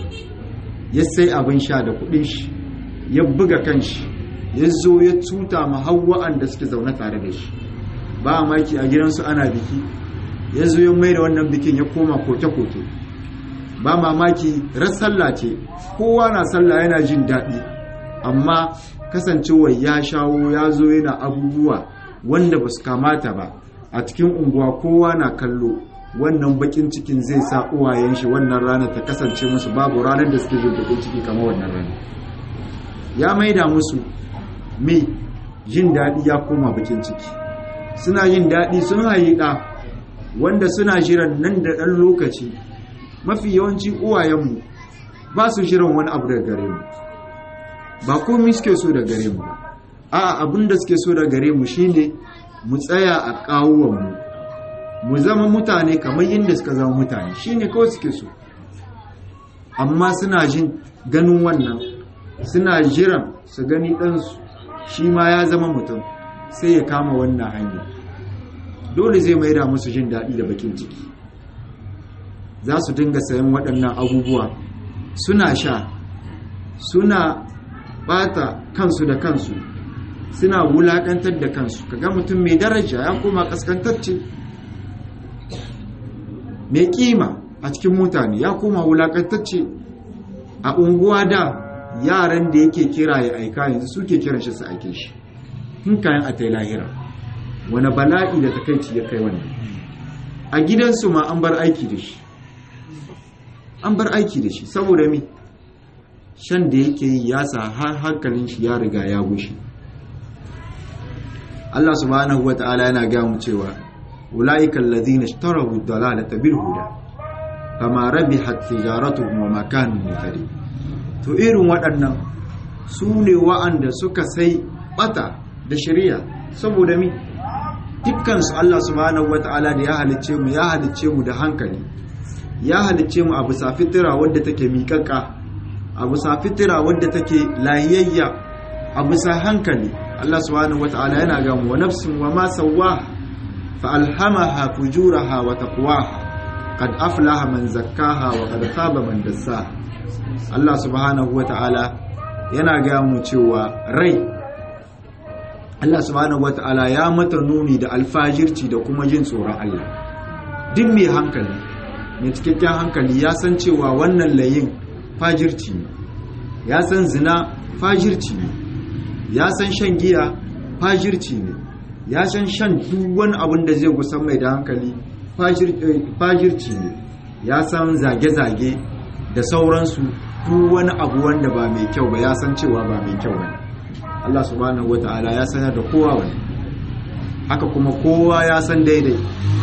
ya sai abin sha da kudin shi ya buga kanshi ya zo ya tuta ma hawa'an da suke zaune tare da shi ba maki a gidansu ana biki ya zo ya mai da wannan bikin ya koma koke-koke ba mamaki sallah ce kowa na sallah yana jin daɗi amma kasancewar ya shawo ya zo yana abubuwa wanda ba su kamata ba a cikin unguwa kowa na kallo wannan bakin cikin zai sa uwayen shi wannan ranar ta kasance musu babu ranar da suke jin bakin ciki kamar wannan ranar ya maida musu me jin daɗi ya koma bakin ciki suna yin daɗi sun hayi ɗa wanda suna jiran nan da ɗan lokaci mafi yawanci uwayenmu ba su jiran wani abu daga gare mu ba komi suke so da gare mu ba a'a abin da suke so da gare mu shine mu tsaya a kawuwanmu mu zama mutane kamar yadda suka zama mutane shine kawai suke so amma suna jin ganin wannan suna jiran su gani ɗansu shi ma ya zama mutum sai ya kama wannan hanya dole zai maida musu jin daɗi da bakin ciki za su dinga sayan waɗannan abubuwa suna sha suna ɓata kansu da kansu suna wulaƙantar da kansu kaga mutum mai daraja ya koma ƙasƙantacce mai kima a cikin mutane ya koma wulakantacce a unguwa da yaran da yake kira ya aika yanzu suke kiran shi su aike shi tun kayan a lahira wani bala'i da takaici ya kai wannan a gidansu ma an bar aiki da shi an bar aiki da shi saboda mi shan da yake yi ya sa har hankalin shi ya riga ya gushe Allah subhanahu wa ta'ala yana gaya mu cewa أولئك الذين اشتروا الضلالة بالهدى فما ربحت تجارتهم وما كانوا مهتدين to irin waɗannan su ne wa'anda suka sai ɓata da shari'a saboda mi dukkansu Allah subhanahu wata'ala da ya halicce mu ya halicce mu da hankali ya halicce mu a bisa fitira wadda take miƙaƙa a bisa fitira wadda take lahiyayya a bisa hankali Allah subhanahu wata'ala yana ga mu wa nafsin wa ma sawwaha فألهمها فجورها وتقواها قد أفلح من زكاها وقد خاب من دساها الله سبحانه وتعالى yana gaya mu cewa rai Allah subhanahu wata'ala ya mata nuni da alfajirci da kuma jin tsoron Allah duk mai hankali mai cikakken hankali ya san cewa wannan layin fajirci ne ya san zina fajirci ne ya san shan giya fajirci ne ya san shan duk wani abin da zai gusan mai da hankali fajirci ne ya san zage-zage da sauransu duk wani abu wanda ba mai kyau ba ya san cewa ba mai kyau ba Allah subhanahu wata'ala ya sanar da kowa wani haka kuma kowa ya san daidai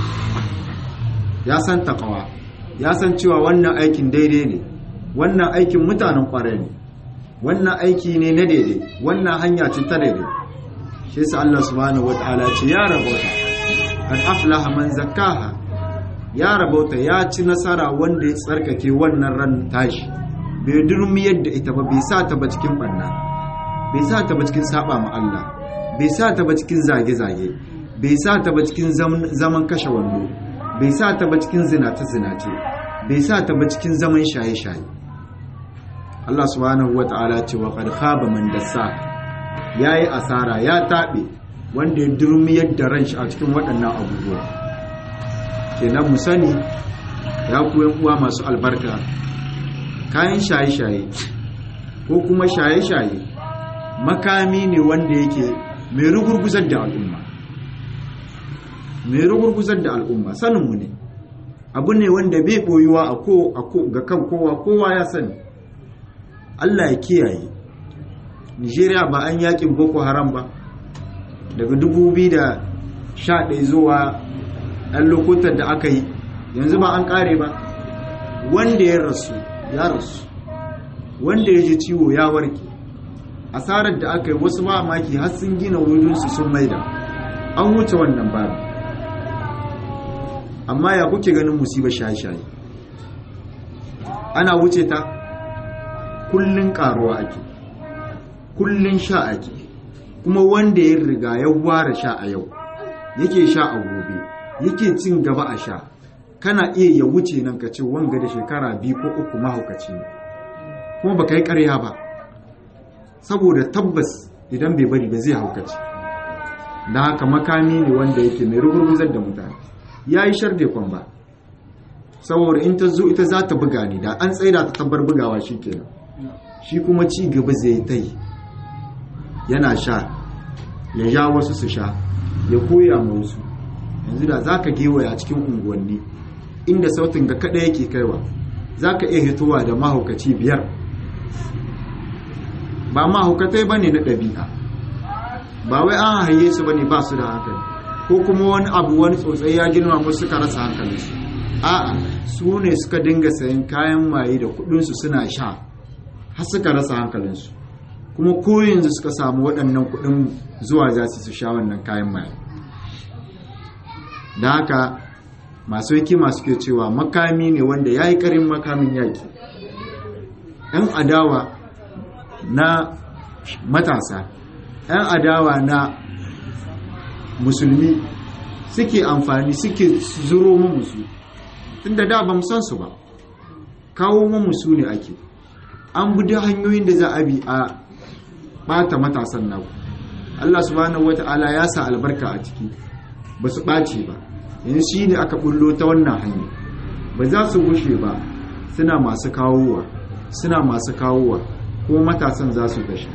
ya san takawa ya san cewa wannan aikin daidai ne wannan aikin mutanen kwarai ne wannan aiki ne na daidai wannan hanya ce ta daidai shi sa Allah subhanahu wata'ala ce ya rabauta an aflaha man zakkaha ya rabauta ya ci nasara wanda ya tsarkake wannan ran tashi bai durmi yadda ita ba bai sa ta ba cikin banna bai sa ta ba cikin saba ma Allah bai sa ta ba cikin zage-zage bai sa ta ba cikin zaman kashe wando bai sa ta ba cikin zinace-zinace bai sa ta ba cikin zaman shaye-shaye Allah subhanahu wa ta'ala ce wa qad khaba man dassa yayi asara ya tabe wanda ya durmi yadda ran shi a cikin waɗannan abubuwa kenan mu sani ya ku uwa masu albarka kayan shaye-shaye ko kuma shaye-shaye makami ne wanda yake mai rugurguzar da al'umma mai rugurguzar da al'umma saninmu ne abu ne wanda bai boyuwa a ko ga kan kowa kowa ya sani Allah ya kiyaye Nigeria ba an yakin Boko Haram ba daga 2011 zuwa ɗan lokutan da aka yi yanzu ba an ƙare ba wanda ya rasu ya rasu wanda ya ji ciwo ya warke asarar da aka yi wasu mamaki har sun gina wurinsu sun maida an wuce wannan babu amma ya kuke ganin musibar shaye-shaye ana wuce ta kullun karuwa ake kullun sha ake kuma wanda ya riga ya ware sha a yau yake sha a gobe yake cin gaba a sha kana iya ya wuce nan ka ce wanga da shekara biyu ko uku mahaukaci ne kuma baka yi karya ba saboda tabbas idan bai bari ba zai haukaci da haka makami ne wanda yake mai rugurguzar da mutane ya yi sharde kwan ba saboda in ta zo ita za ta buga ne da an tsaida ta tabbar bugawa shi kenan shi kuma ci gaba zai ta yi yana sha ya ja wasu su sha ya koya ma wasu yanzu da za ka gewaya cikin unguwanni inda sautin ga kada yake kaiwa za ka iya hitowa da mahaukaci biyar ba mahaukatai ba ne na ɗabi'a ba wai an haye su ba ne ba su da hankali ko kuma wani abu wani tsotsai ya girma musu suka rasa hankalinsu a'a su ne suka dinga sayan kayan maye da kudinsu suna sha har suka rasa hankalinsu kuma ko yanzu suka samu waɗannan kudin zuwa za su sha wannan kayan maye da haka masu hikima suke cewa makami ne wanda ya yi ƙarin makamin yaki 'yan adawa na matasa 'yan adawa na musulmi suke amfani suke zuro musu tunda da ba san su ba kawo musu ne ake an bi hanyoyin da za a bi a bata matasan naku Allah subhanahu wata'ala ya sa albarka a ciki ba su ɓace ba yanzu shi ne aka bullo ta wannan hanya ba za su gushe ba suna masu kawowa suna masu kawowa kuma matasan za su gashi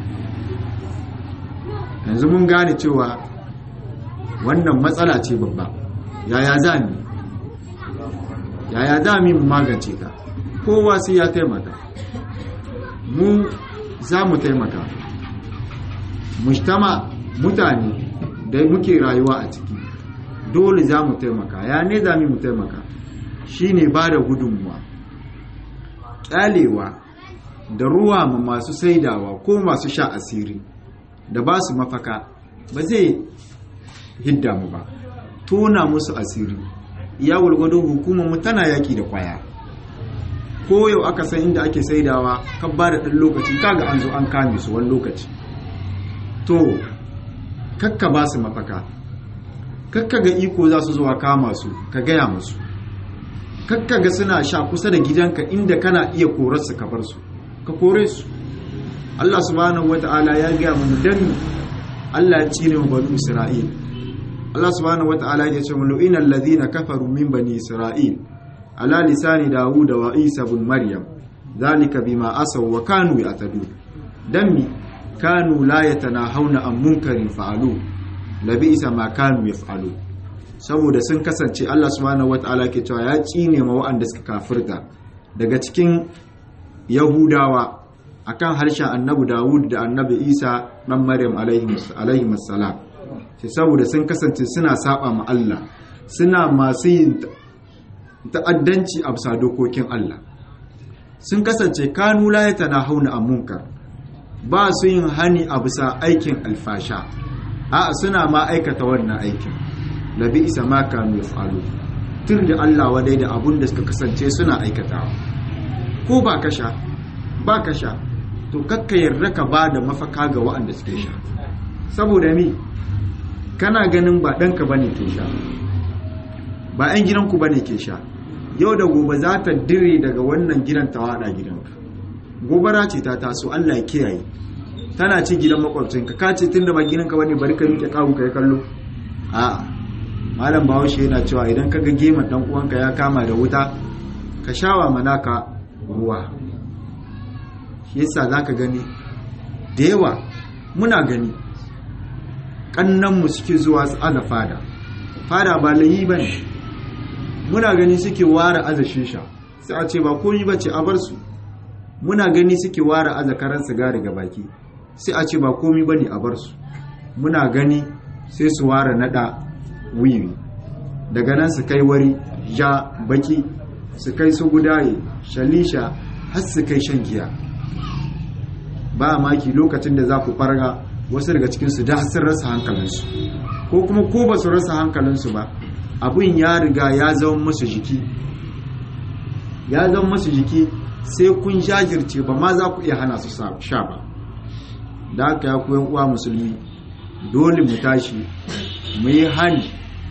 yanzu mun gane cewa wannan matsala ce babba yaya za mu yaya za mu magance ta kowa sai ya taimaka mu za mu taimaka mujtama mutane da muke rayuwa a ciki dole za mu taimaka ya ne za mu taimaka shine ba da gudunmuwa ƙyalewa da ruwa ma masu saidawa ko masu sha asiri da ba su mafaka ba zai hidda mu ba tona musu asiri ya walgwado hukumar mu tana yaki da kwaya ko yau aka san inda ake saidawa ka ba da ɗan lokaci kaga an zo an kame su wani lokaci to kakka ba su mafaka kakka ga iko za su zuwa kama su ka gaya musu kakka ga suna sha kusa da gidanka inda kana iya korar su ka bar su ka kore su Allah subhanahu wata'ala ya gaya mu dan Allah ya cire mu bani Isra'il Allah subhanahu wata'ala ya ce mu lu'ina alladhina kafaru min bani Isra'il ala lisani Dawud wa Isa ibn Maryam zalika bima asaw wa kanu ya'tadu dan mi kanu la yatanahawna an munkarin fa'alu labisa ma kanu yaf'alu saboda sun kasance Allah subhanahu wataala ke cewa ya tsine ma wa'anda suka kafirta daga cikin yahudawa akan harshen annabi Dawud da annabi Isa dan Maryam alaihi salam sai saboda sun kasance suna saba ma Allah suna masu yin ta'addanci a bisa dokokin Allah sun kasance kanu la hauna a munkar ba su yin hani a bisa aikin alfasha a suna ma aikata wannan aikin labi isa ma kanu yaf'alu tur da Allah wadai da abun da suka kasance suna aikatawa ko ba ka sha ba ka sha to kakka yarda ka ba da mafaka ga waɗanda suke sha saboda mi kana ganin ba ɗanka ba ne ke sha ba 'yan gidanku ba ne ke sha yau da gobe za ta dire daga wannan gidan ta waɗa gidanka gobara ce ta taso allah ya kiyaye tana ci gidan makwabcinka ka ce tun da ba gidanka wani bari ka miƙe kawo ka yi kallo a malam bahaushe yana cewa idan ka ga geman ɗan uwanka ya kama da wuta ka shawa manaka ruwa shi yasa za ka gani da yawa muna gani ƙannanmu suke zuwa su aza fada fada ba layi ba ne muna gani suke ware aza shisha sai a ce ba komi ba ce a bar su muna gani suke ware aza karan sigari ga baki sai a ce ba komi ba ne a bar su muna gani sai su ware nada wiwi daga nan su kai wari ja baki su kai su gudaye shalisha har su kai shan giya ba maki lokacin da za ku farga wasu daga cikinsu da sun rasa hankalinsu ko kuma ko ba su rasa hankalinsu ba abin ya riga ya zama musu jiki ya zama musu jiki sai kun jajirce ba ma za ku iya hana su sha ba da haka ya koyan uwa musulmi dole mu tashi mu yi hani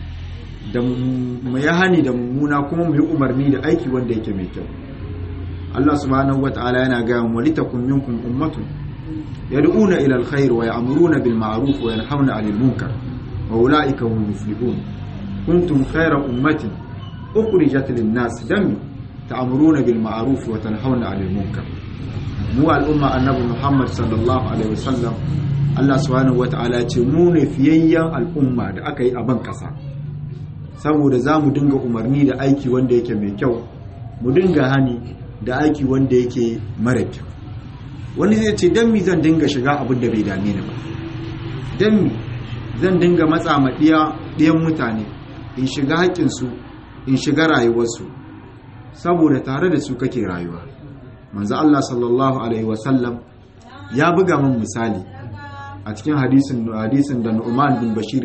da mu yi hani da mummuna kuma mu yi umarni da aiki wanda yake mai kyau Allah subhanahu wata'ala yana ga mu litakun minkum ummatun yad'una ila alkhair wa ya'muruna bil ma'ruf wa yanhauna 'anil munkar wa ulaika hum muflihun kuntum khayra ummatin ukhrijat lin nas dami ta'muruna bil ma'ruf wa tanhauna 'anil munkar mu al'umma annabi Muhammad sallallahu alaihi wasallam Allah subhanahu wata'ala ce mu ne fiyayyen al'umma da aka yi a ban kasa saboda za mu dinga umarni da aiki wanda yake mai kyau mu dinga hani da aiki wanda yake mara kyau wani zai ce don mi zan dinga shiga abin da bai dame ni ba don mi zan dinga matsa ma ɗiyan mutane in shiga haƙƙinsu in shiga rayuwarsu saboda tare da su kake rayuwa manzo Allah sallallahu alaihi wasallam ya buga min misali a cikin hadisin hadisin da Nu'man bin Bashir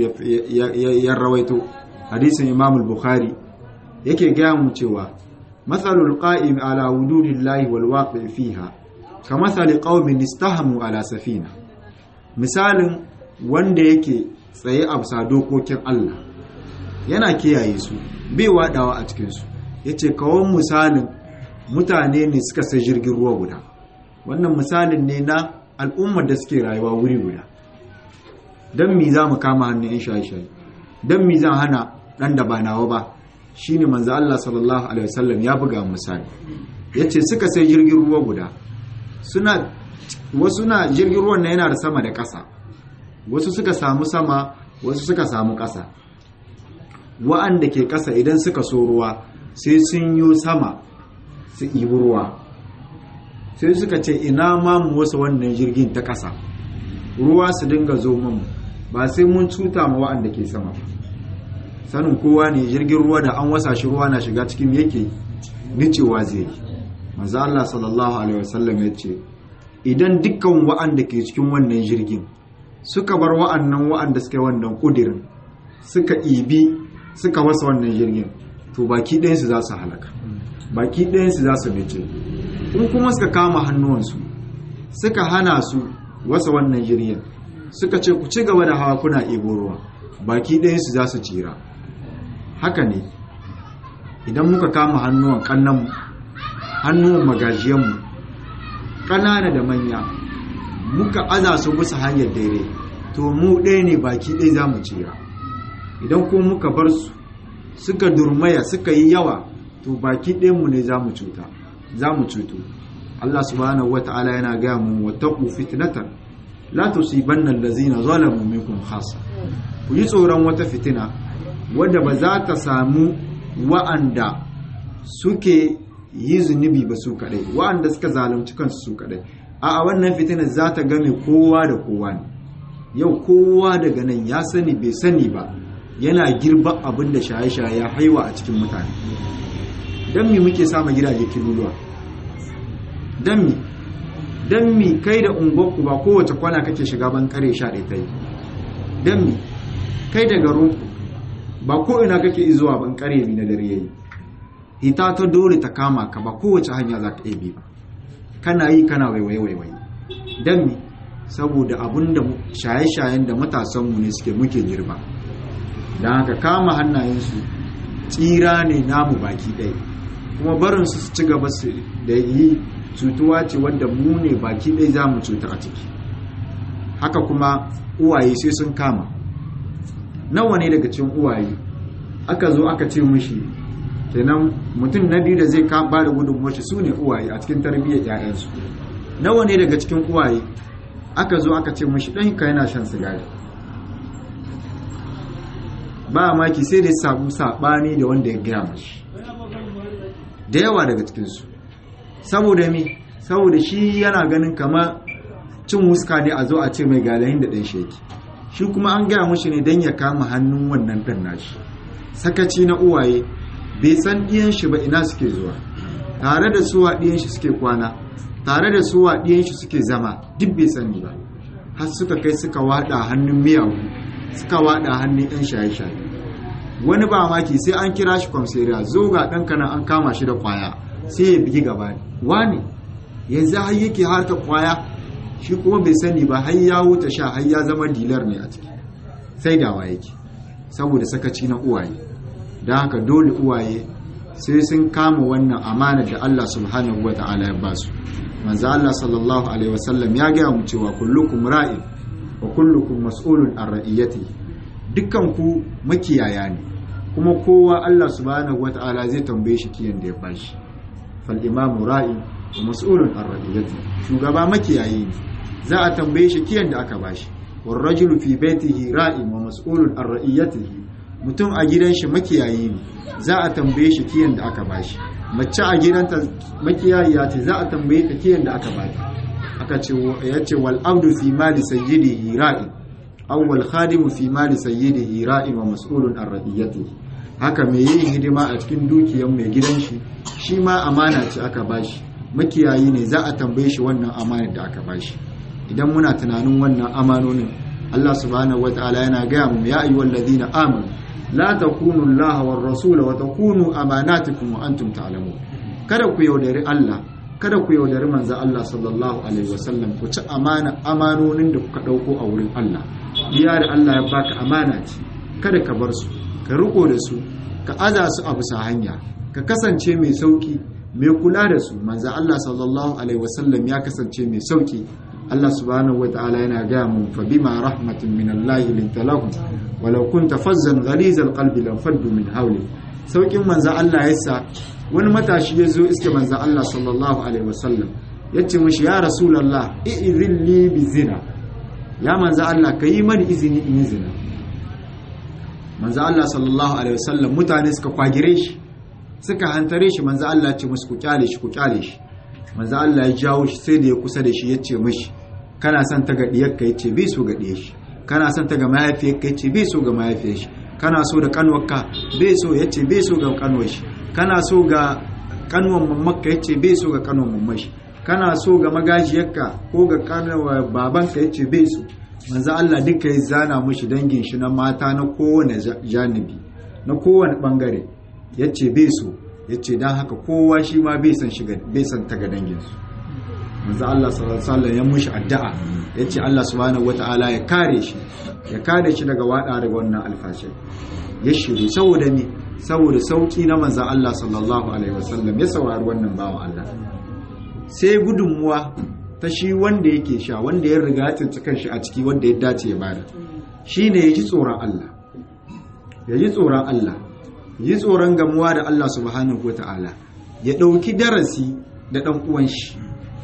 ya rawaito hadisin Imam al-Bukhari yake gaya mu cewa matsalul qa'im ala wududillahi wal waqi fiha kamathali qaumin istahamu ala safina misalin wanda yake tsaye a bisa dokokin Allah yana kiyaye su bai wadawa a cikin su yace kawon misalin mutane ne suka sai jirgin ruwa guda wannan misalin ne na al'ummar da suke rayuwa wuri guda dan mi za mu kama hannun in shaye-shaye dan mi zan hana dan da ba nawa ba shine manzo Allah sallallahu alaihi wasallam ya buga misali yace suka sai jirgin ruwa guda suna wasu na jirgin ruwan yana da sama da ƙasa wasu suka samu sama wasu suka samu ƙasa wa'anda ke ƙasa idan suka so ruwa sai sun yi sama su ibi ruwa sai suka ce ina ma mu wasu wannan jirgin ta ƙasa ruwa su dinga zo mamu ba sai mun cuta ma wa'anda ke sama ba sanin kowa ne jirgin ruwa da an wasa shi ruwa na shiga cikin yake nicewa zai yi manzo Allah sallallahu alaihi wasallam ya ce idan dukkan wa'anda ke cikin wannan jirgin suka bar wa'annan wa'anda suka yi wannan kudirin suka ibi suka wasa wannan jirgin to baki ɗayansu za su halaka baki ɗayansu za su nice in kuma suka kama hannuwansu suka hana su wasa wannan jirgin suka ce ku ci gaba da hawa kuna ibo ruwa baki ɗayansu za su tsira haka ne idan muka kama hannuwan kannanmu hannuwan magajiyanmu ƙanana da manya muka aza su bisa hanyar daidai to mu ɗaya ne baki ɗaya za mu tsira idan kuma muka bar su suka durmaya suka yi yawa to baki ɗayanmu ne za mu cuta za mu cutu Allah subhanahu wata'ala yana gaya mu wattaqu fitnatan la tusibanna allazina zalamu minkum khassa ku yi tsoron wata fitina wadda ba za ta samu wa'anda suke yi zunubi ba su kadai wa'anda suka zalunci kansu su kadai a wannan fitina za ta game kowa da kowa ne yau kowa daga nan ya sani bai sani ba yana girba abin da shaye-shaye ya haiwa a cikin mutane don mi muke samun gidaje kiluluwa don mi don mi kai da unguwarku ba kowace kwana kake shiga ban kare sha ɗaya ta yi don mi kai da garinku ba ko ina kake izuwa ban kare mi na dare yayi hita ta dole ta kama ka ba kowace hanya za ka bi ba kana yi kana waiwaye waiwaye don mi saboda abin da shaye-shayen da matasanmu ne suke muke girba don haka kama hannayensu tsira ne namu baki ɗaya kuma barinsu su ci gaba da yi cutuwa ce wadda mu ne baki ɗaya za mu cuta a ciki haka kuma uwaye sai sun kama nawa ne daga cikin uwaye aka zo aka ce mushi kenan mutum na biyu da zai ba da gudunmuwar shi su ne uwaye a cikin tarbiyyar 'ya'yansu nawa ne daga cikin uwaye aka zo aka ce mushi ɗanka yana shan sigari ba maki sai da ya samu saɓani da wanda ya gaya mashi da yawa daga cikinsu saboda mi saboda shi yana ganin kama cin wuska ne a zo a ce mai galahin da ɗan sheki shi kuma an gaya mushi ne don ya kama hannun wannan ɗan nashi sakaci na uwaye bai san ɗiyan shi ba ina suke zuwa tare da suwa ɗiyan shi suke kwana tare da suwa ɗiyan shi suke zama duk bai sani ba har suka kai suka waɗa hannun miyagu suka waɗa hannun 'yan shaye-shaye wani ba maki sai an kira shi kwamseriya zo ga ɗanka nan an kama shi da kwaya sai ya bigi gaba ne wani yanzu har yake harka kwaya shi kuma bai sani ba har ya wuta sha har ya zama dilar ne a ciki sai dawa yake saboda sakaci na uwaye don haka dole uwaye sai sun kama wannan amana da Allah subhanahu wa ta'ala ya basu manzo Allah sallallahu alaihi wasallam ya gaya mu cewa kullukum ra'in wa kullukum mas'ulun an ra'iyati dukkan ku makiyaya ne kuma kowa Allah subhanahu wa ta'ala zai tambaye shi kiyan da ya bashi fal imamu ra'in wa mas'ulun an ra'iyati shugaba makiyayi ne za a tambaye shi kiyan da aka bashi war rajulu fi baitihi ra'in wa mas'ulun an ra'iyatihi mutum a gidan shi makiyayi ne za a tambaye shi kiyan da aka bashi mace a gidanta makiyayiya ce za a tambaye ta kiyan da aka baki aka ce ya ce wal abdu fi mali sayyidihi ra'in aw wal khadimu fi mali sayyidihi ra'in wa mas'ulun an radiyatihi haka mai yin hidima a cikin dukiyar mai gidan shi shi ma amana ce aka bashi makiyayi ne za a tambaye shi wannan amanar da aka bashi idan muna tunanin wannan amanonin Allah subhanahu wataala yana gaya mu ya ayyuhal ladina amanu la takunu Allah war rasul wa takunu amanatikum wa antum ta'lamun kada ku yaudari Allah kada ku yaudari manzo Allah sallallahu alaihi wasallam ku ci amana amanonin da kuka dauko a wurin Allah biya da Allah ya baka amana ce kada ka bar su ka riko da su ka aza su a bisa hanya ka kasance mai sauki mai kula da su manzo Allah sallallahu alaihi wasallam ya kasance mai sauki Allah subhanahu wa ta'ala yana gaya mu fa bima rahmatin min Allah linta lahum walau kunta fazzan ghalizal qalbi lam faddu min hawli saukin manzo Allah yasa wani matashi ya zo iske manzo Allah sallallahu alaihi wasallam yace mishi ya rasulullah i'idhin li bi zina ya manzo Allah kayi mani izini in yi zina manzo Allah sallallahu alaihi wasallam mutane suka kwagire shi suka hantare shi manzo Allah ce musu ku kyale shi ku kyale shi manzo Allah ya jawo shi sai da ya kusa da shi yace mishi kana son ta ga diyarka yace bai so ga diyar shi kana son ta ga mahaifiyarka yace bai so ga mahaifiyar shi kana so da kanwarka bai so yace bai so ga kanwar shi kana so ga kanwar mammakka yace bai so ga kanwar mamman shi kana so ga magajiyarka ko ga kanwar babanka yace bai so manzo Allah duka ya zana mishi dangin shi na mata na kowane janibi na kowane bangare yace bai so yace dan haka kowa shi ma bai san shiga bai san ta ga dangin su manzo Allah sallallahu alaihi wasallam ya mushi addu'a yace Allah subhanahu wataala ya kare shi ya kare shi daga wada daga wannan alfashi ya shiru saboda ni saboda sauki na manzo Allah sallallahu alaihi wasallam ya saurari wannan bawan Allah sai gudunmuwa ta shi wanda yake sha wanda ya riga ya tsinci kanshi a ciki wanda ya dace ya bada shine ya ji tsoron Allah ya ji tsoron Allah yi tsoron gamuwa da Allah subhanahu wataala ya ɗauki darasi da ɗan uwan shi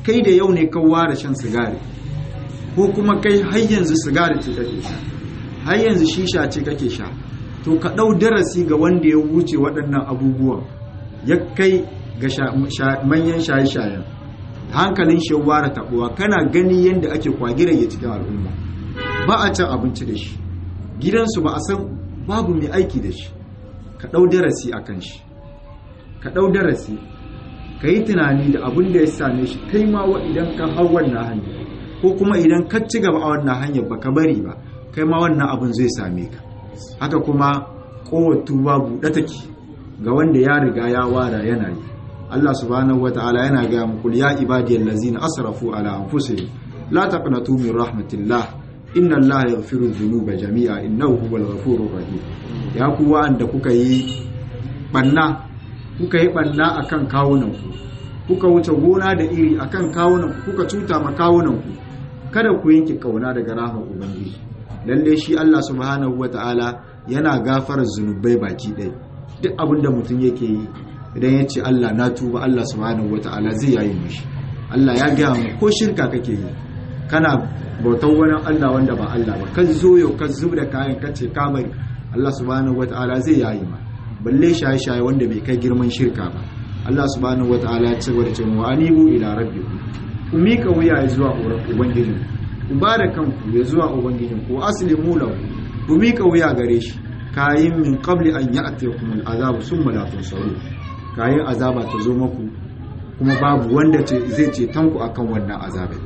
kai da yau ne ka ware shan sigari ko kuma kai har yanzu sigari ce kake sha har yanzu shisha ce kake sha to ka ɗau darasi ga wanda ya wuce waɗannan abubuwan ya kai ga manyan shaye-shayen hankalin shi ware taɓuwa kana gani yadda ake kwagirage cikin al'umma ba a cin abinci da shi gidansu ba a san babu mai aiki da shi ka ɗau darasi a kan shi ka ɗau darasi ka yi tunani da abin da ya same shi kai ma wa idan ka hau wannan hanyar ko kuma idan ka ci gaba a wannan hanyar ba ka bari ba kai ma wannan abin zai same ka haka kuma kowatu ba buɗe take ga wanda ya riga ya wara yana yi Allah subhanahu wata'ala yana ga mu kul ya ibadiyal ladzina asrafu ala anfusihim la taqnatu min rahmatillah inna Allah yaghfiru dhunuba jami'a innahu huwal ghafurur rahim ya ku wa'anda kuka yi banna kuka yi banna akan kawunan ku kuka wuce gona da iri akan kawunan ku kuka cuta ma kawunan ku kada ku yanke kauna daga rahmar ubangiji lalle shi Allah subhanahu wata'ala yana gafara zunubai baki ɗaya duk abin da mutum yake yi idan ya ce Allah na tuba Allah subhanahu wata'ala zai yayi mishi Allah ya gaya mu ko shirka kake yi kana bautar wani Allah wanda ba Allah ba kan zo yau kan zub da kayan kace ka bari Allah subhanahu wata'ala zai yayi ma balle shaye shaye wanda bai kai girman shirka ba Allah subhanahu wata'ala ya ce wa cewa anibu ila rabbikum ku mika wuya zuwa ubangijinku ku ba da kanku ya zuwa ubangijin ku aslimu lahu ku mika wuya gare shi kayin min qabli an ya'tiyakum al'azab summa la tunsaru kayin azaba ta zo maku kuma babu wanda zai ce tanku akan wannan azabai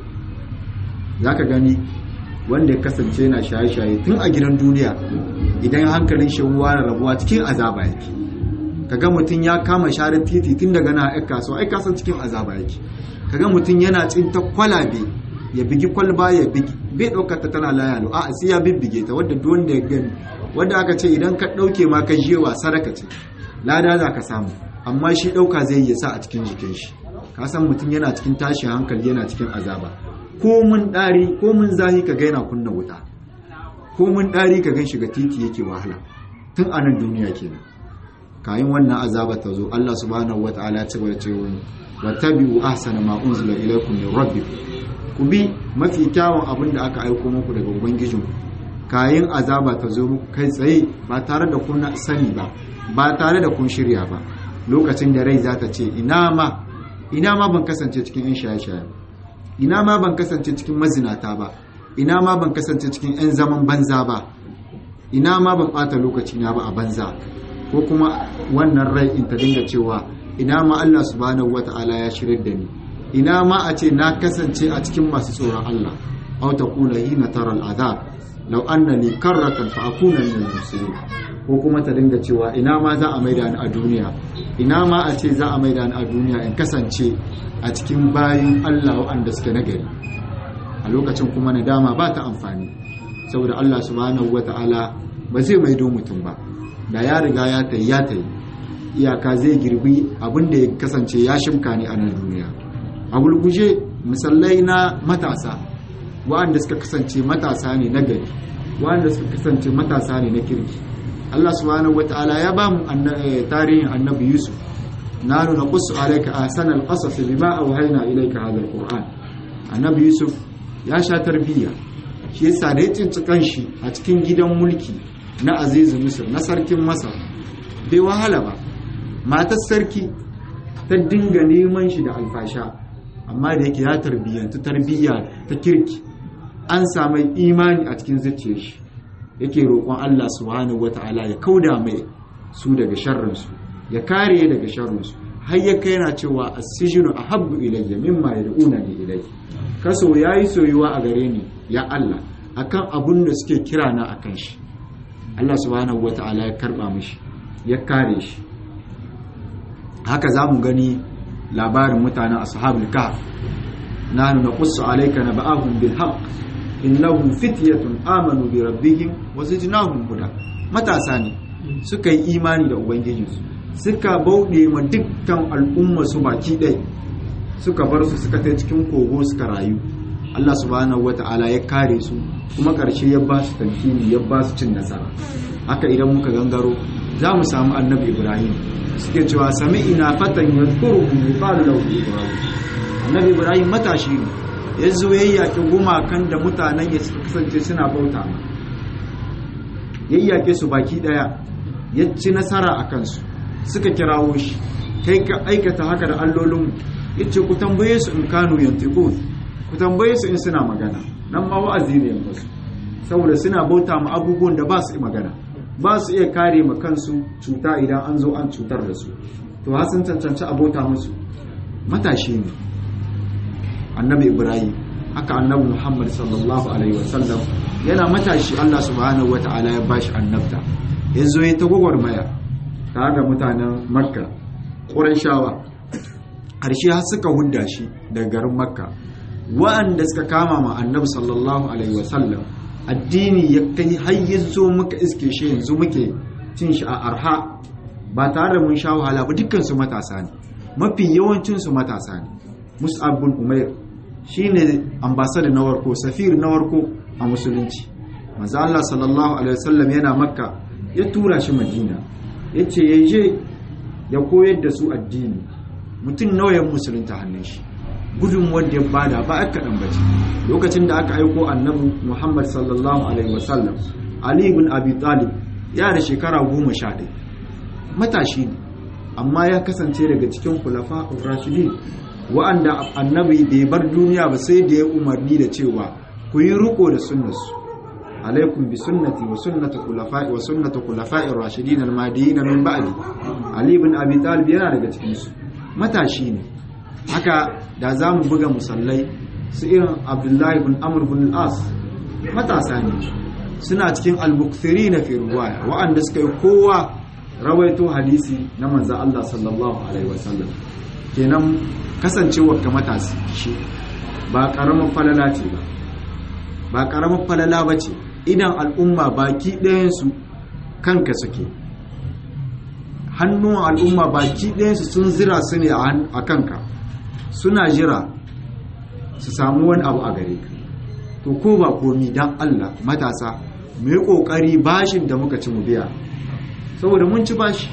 zaka gani wanda ya kasance yana shaye-shaye tun a gidan duniya idan hankalin shi ruwa da rabuwa cikin azaba yake kaga mutum ya kama share titi tun daga na aika so ai kasan cikin azaba yake kaga mutum yana tsinta kwalabe ya bigi kwalba ya bigi bai ɗaukar ta tana layalo a sai ya bibbige ta wadda duk wanda ya gani wadda aka ce idan ka ɗauke ma ka jewa sadaka ce lada za ka samu amma shi ɗauka zai yi sa a cikin jikin shi ka san mutum yana cikin tashin hankali yana cikin azaba ko mun ɗari ko mun zahi ka ga yana kunna wuta ko mun ɗari ka gan shiga titi yake wahala tun a nan duniya kenan kayan wannan azaba ta zo Allah subhanahu wataala ya ci gaba da cewa wattabi'u ahsana ma unzila ilaykum min rabbikum ku bi mafi kyawun abin da aka aiko muku daga ubangijinku kayan azaba ta zo muku kai tsaye ba tare da kun sani ba ba tare da kun shirya ba lokacin da rai za ta ce ina ma ina ma ban kasance cikin yan shaye-shaye ina ma ban kasance cikin mazinata ba ina ma ban kasance cikin yan zaman banza ba ina ma ban bata lokaci na ba a banza ko kuma wannan rai in ta dinga cewa ina ma Allah subhanahu wata'ala ya shirya da ni ina ma a ce na kasance a cikin masu tsoron Allah aw taqula hina tara al'azab law anna li karratan fa akuna min al-muslimin ko kuma ta dinga cewa ina ma za a maida ni a duniya ina ma a ce za a maida ni a duniya in kasance a cikin bayin Allah waɗanda suke nagari a lokacin kuma nadama ba ta amfani saboda Allah subhanahu wata'ala ba zai maido mutum ba da ya riga ya tayi ya tayi iyaka zai girbi abin da ya kasance ya shimka ne a nan duniya a gulguje misalai na matasa wa'anda suka kasance matasa ne na gari wa'anda suka kasance matasa ne na kirki Allah subhanahu wata'ala ya ba mu tarihin annabi Yusuf na nuna qussu alayka ahsanal qasas bima awhayna ilayka hadha alquran annabi Yusuf ya sha tarbiyya shi yasa da ya tsinci kanshi a cikin gidan mulki na azizu misir na sarkin masar bai wahala ba matar sarki ta dinga neman shi da alfasha amma da yake ya tarbiyyantu tarbiyya ta kirki an samu imani a cikin zuciyar shi yake roƙon Allah subhanahu wata'ala ya kauda mai su daga sharrinsu ya kare daga sharrinsu har ya kai yana cewa as-sijnu ahabbu ilayya mimma yad'unani ilayhi kaso yayi soyuwa a gare ni ya Allah akan abun da suke kira na akan shi Allah subhanahu wata'ala ya karba mishi ya kare shi haka za mu gani labarin mutanen ashabul kahf nahnu naqussu alayka naba'ahum bil haqq innahum fityatun amanu bi rabbihim wa zidnahum huda matasa ne suka yi imani da ubangijinsu suka bauɗe ma dukkan al'umma su baki ɗaya suka bar su suka tai cikin kogo suka rayu Allah subhanahu wata'ala ya kare su kuma ƙarshe ya ba su tamkini ya ba su cin nasara haka idan muka gangaro za mu samu annabi ibrahim suke cewa sami ina fatan ya kuru yuqalu lahu ibrahim annabi ibrahim matashi ne ya zo ya yaƙi gumakan da mutanen ya kasance suna bauta ya yaƙe su baki ɗaya ya ci nasara a kansu suka kirawo shi kai ka aikata haka da allolinmu ya ce ku tambaye su in kanu yantiku ku tambaye su in suna magana nan ma wa'azi ne musu saboda suna bauta ma abubuwan da ba su magana ba su iya kare ma kansu cuta idan an zo an cutar da su to har sun cancanci a bauta musu matashi ne annabi ibrahim haka annabi muhammad sallallahu alaihi wasallam yana matashi allah subhanahu wata'ala ya bashi annabta ya zo ya ta gwagwarmaya tare da mutanen makka ƙurashawa ƙarshe har suka hudda shi daga garin makka wa'anda suka kama ma annabi sallallahu alaihi wasallam addini ya kai har ya zo muka iske shi yanzu muke cin shi a arha ba tare da mun sha wahala ba dukkan su matasa ne mafi yawancin su matasa ne mus'ab bin umair shine ambassador na warko safir na warko a musulunci manzo Allah sallallahu alaihi wasallam yana makka ya tura shi madina yace ya je ya koyar da su addini mutum nawa ya musulunta hannun shi gudun wanda ya bada ba aka dan bace lokacin da aka aiko annabi Muhammad sallallahu alaihi wasallam Ali ibn Abi Talib ya da shekara 11 matashi ne amma ya kasance daga cikin khulafa ar-rashidin wa'anda annabi bai bar duniya ba sai da ya umarni da cewa ku yi riko da sunnarsu alaikum bi sunnati wa sunnati khulafa'i wa sunnati khulafa'i ar-rashidin al-mahdiyyin min ba'di Ali ibn Abi Talib yana daga cikin su matashi ne haka da za mu buga musallai su irin abdullahi bin amur bin al'as matasa ne suna cikin albuktiri na firwaya wa'anda suka yi kowa rawaito hadisi na manzan Allah sallallahu Alaihi wasallam kenan kasancewar ka matasi shi ba ƙaramin falala ce ba ba ƙaramin falala ba ce idan al'umma baki ɗayansu kanka suke hannun al'umma baki ɗayansu sun zira su ne a kanka suna jira su samu wani abu a gare ka to ko ba komi dan Allah matasa mu yi kokari bashin da muka ci mu biya saboda mun ci bashi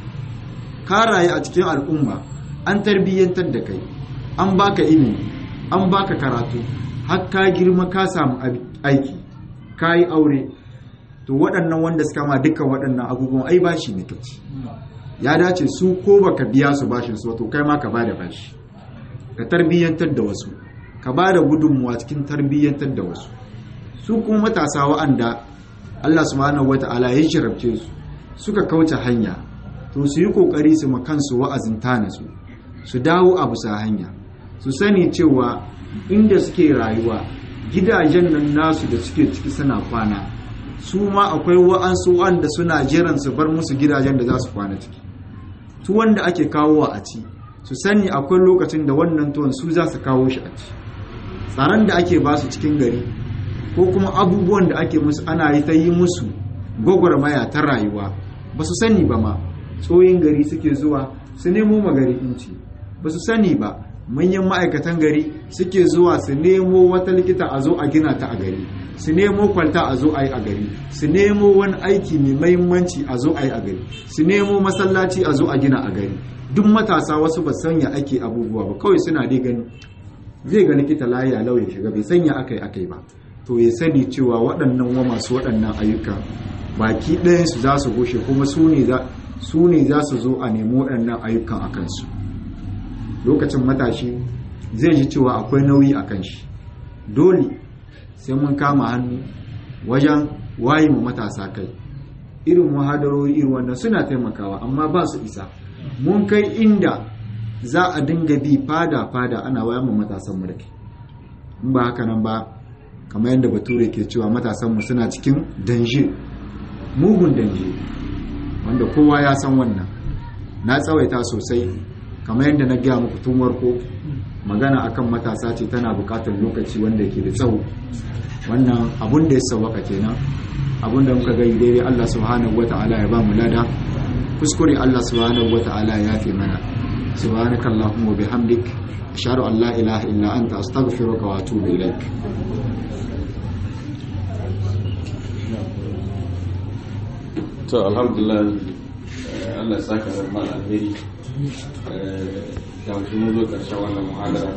ka rayu a cikin al'umma an tarbiyyantar da kai an baka ilimi an baka karatu har ka girma ka samu aiki ka yi aure to waɗannan wanda suka ma dukkan waɗannan abubuwan ai bashi ne kaci ya dace su ko baka biya su bashin su to kai ma ka bada bashi ka tarbiyyantar da wasu ka ba da gudunmuwa cikin tarbiyyantar da wasu su kuma matasa wa'anda Allah subhanahu wata'ala ya jarabce su suka kauce hanya to su yi kokari su makansu wa'azin tana su su dawo a bisa hanya su sani cewa inda suke rayuwa gidajen nan nasu da suke ciki suna kwana su ma akwai wa'ansu wanda suna jiran su bar musu gidajen da za su kwana ciki su wanda ake kawowa a ci su sani akwai lokacin da wannan tuwon su za su kawo shi a ci tsaron da ake ba su cikin gari ko kuma abubuwan da ake musu ana yi ta yi musu gwagwarmaya ta rayuwa ba su sani ba ma tsoyin gari suke zuwa su nemo magari inci ba su sani ba manyan ma'aikatan gari suke zuwa su nemo wata likita a zo a gina ta a gari su nemo kwalta a zo a yi a gari su nemo wani aiki mai mahimmanci a zo a yi a gari su nemo masallaci a zo a gina a gari duk matasa wasu ba sanya ake abubuwa ba kawai suna dai gani zai ga likita layi lau ya shiga bai sanya akai akai ba to ya sani cewa waɗannan wa masu waɗannan ayyuka baki ɗayan su za su goshe kuma su ne za su zo a nemi waɗannan ayyukan a kansu lokacin matashi zai ji cewa akwai nauyi a kan shi dole sai mun kama hannu wajen waye mu matasa kai irin muhadarori irin wannan suna taimakawa amma ba su isa mun kai inda za a dinga bi fada-fada ana wayan mu matasan mu da ke in ba haka nan ba kamar yadda bature ke cewa matasan mu suna cikin danje mugun danje wanda kowa ya san wannan na tsawaita sosai kamar yadda na gaya muku tun warko magana akan matasa ce tana bukatar lokaci wanda ke da tsawo wannan abun da ya sauwaka kenan abun da muka gani daidai Allah subhanahu wata'ala ya ba mu lada kuskure Allah subhanahu wata'ala ya fi mana سبحانك اللهم وبحمدك أشهد أن لا إله إلا أنت أستغفرك وأتوب إليك to alhamdulillah Allah saka da mal alheri da shi mun zo karshen wannan muhadara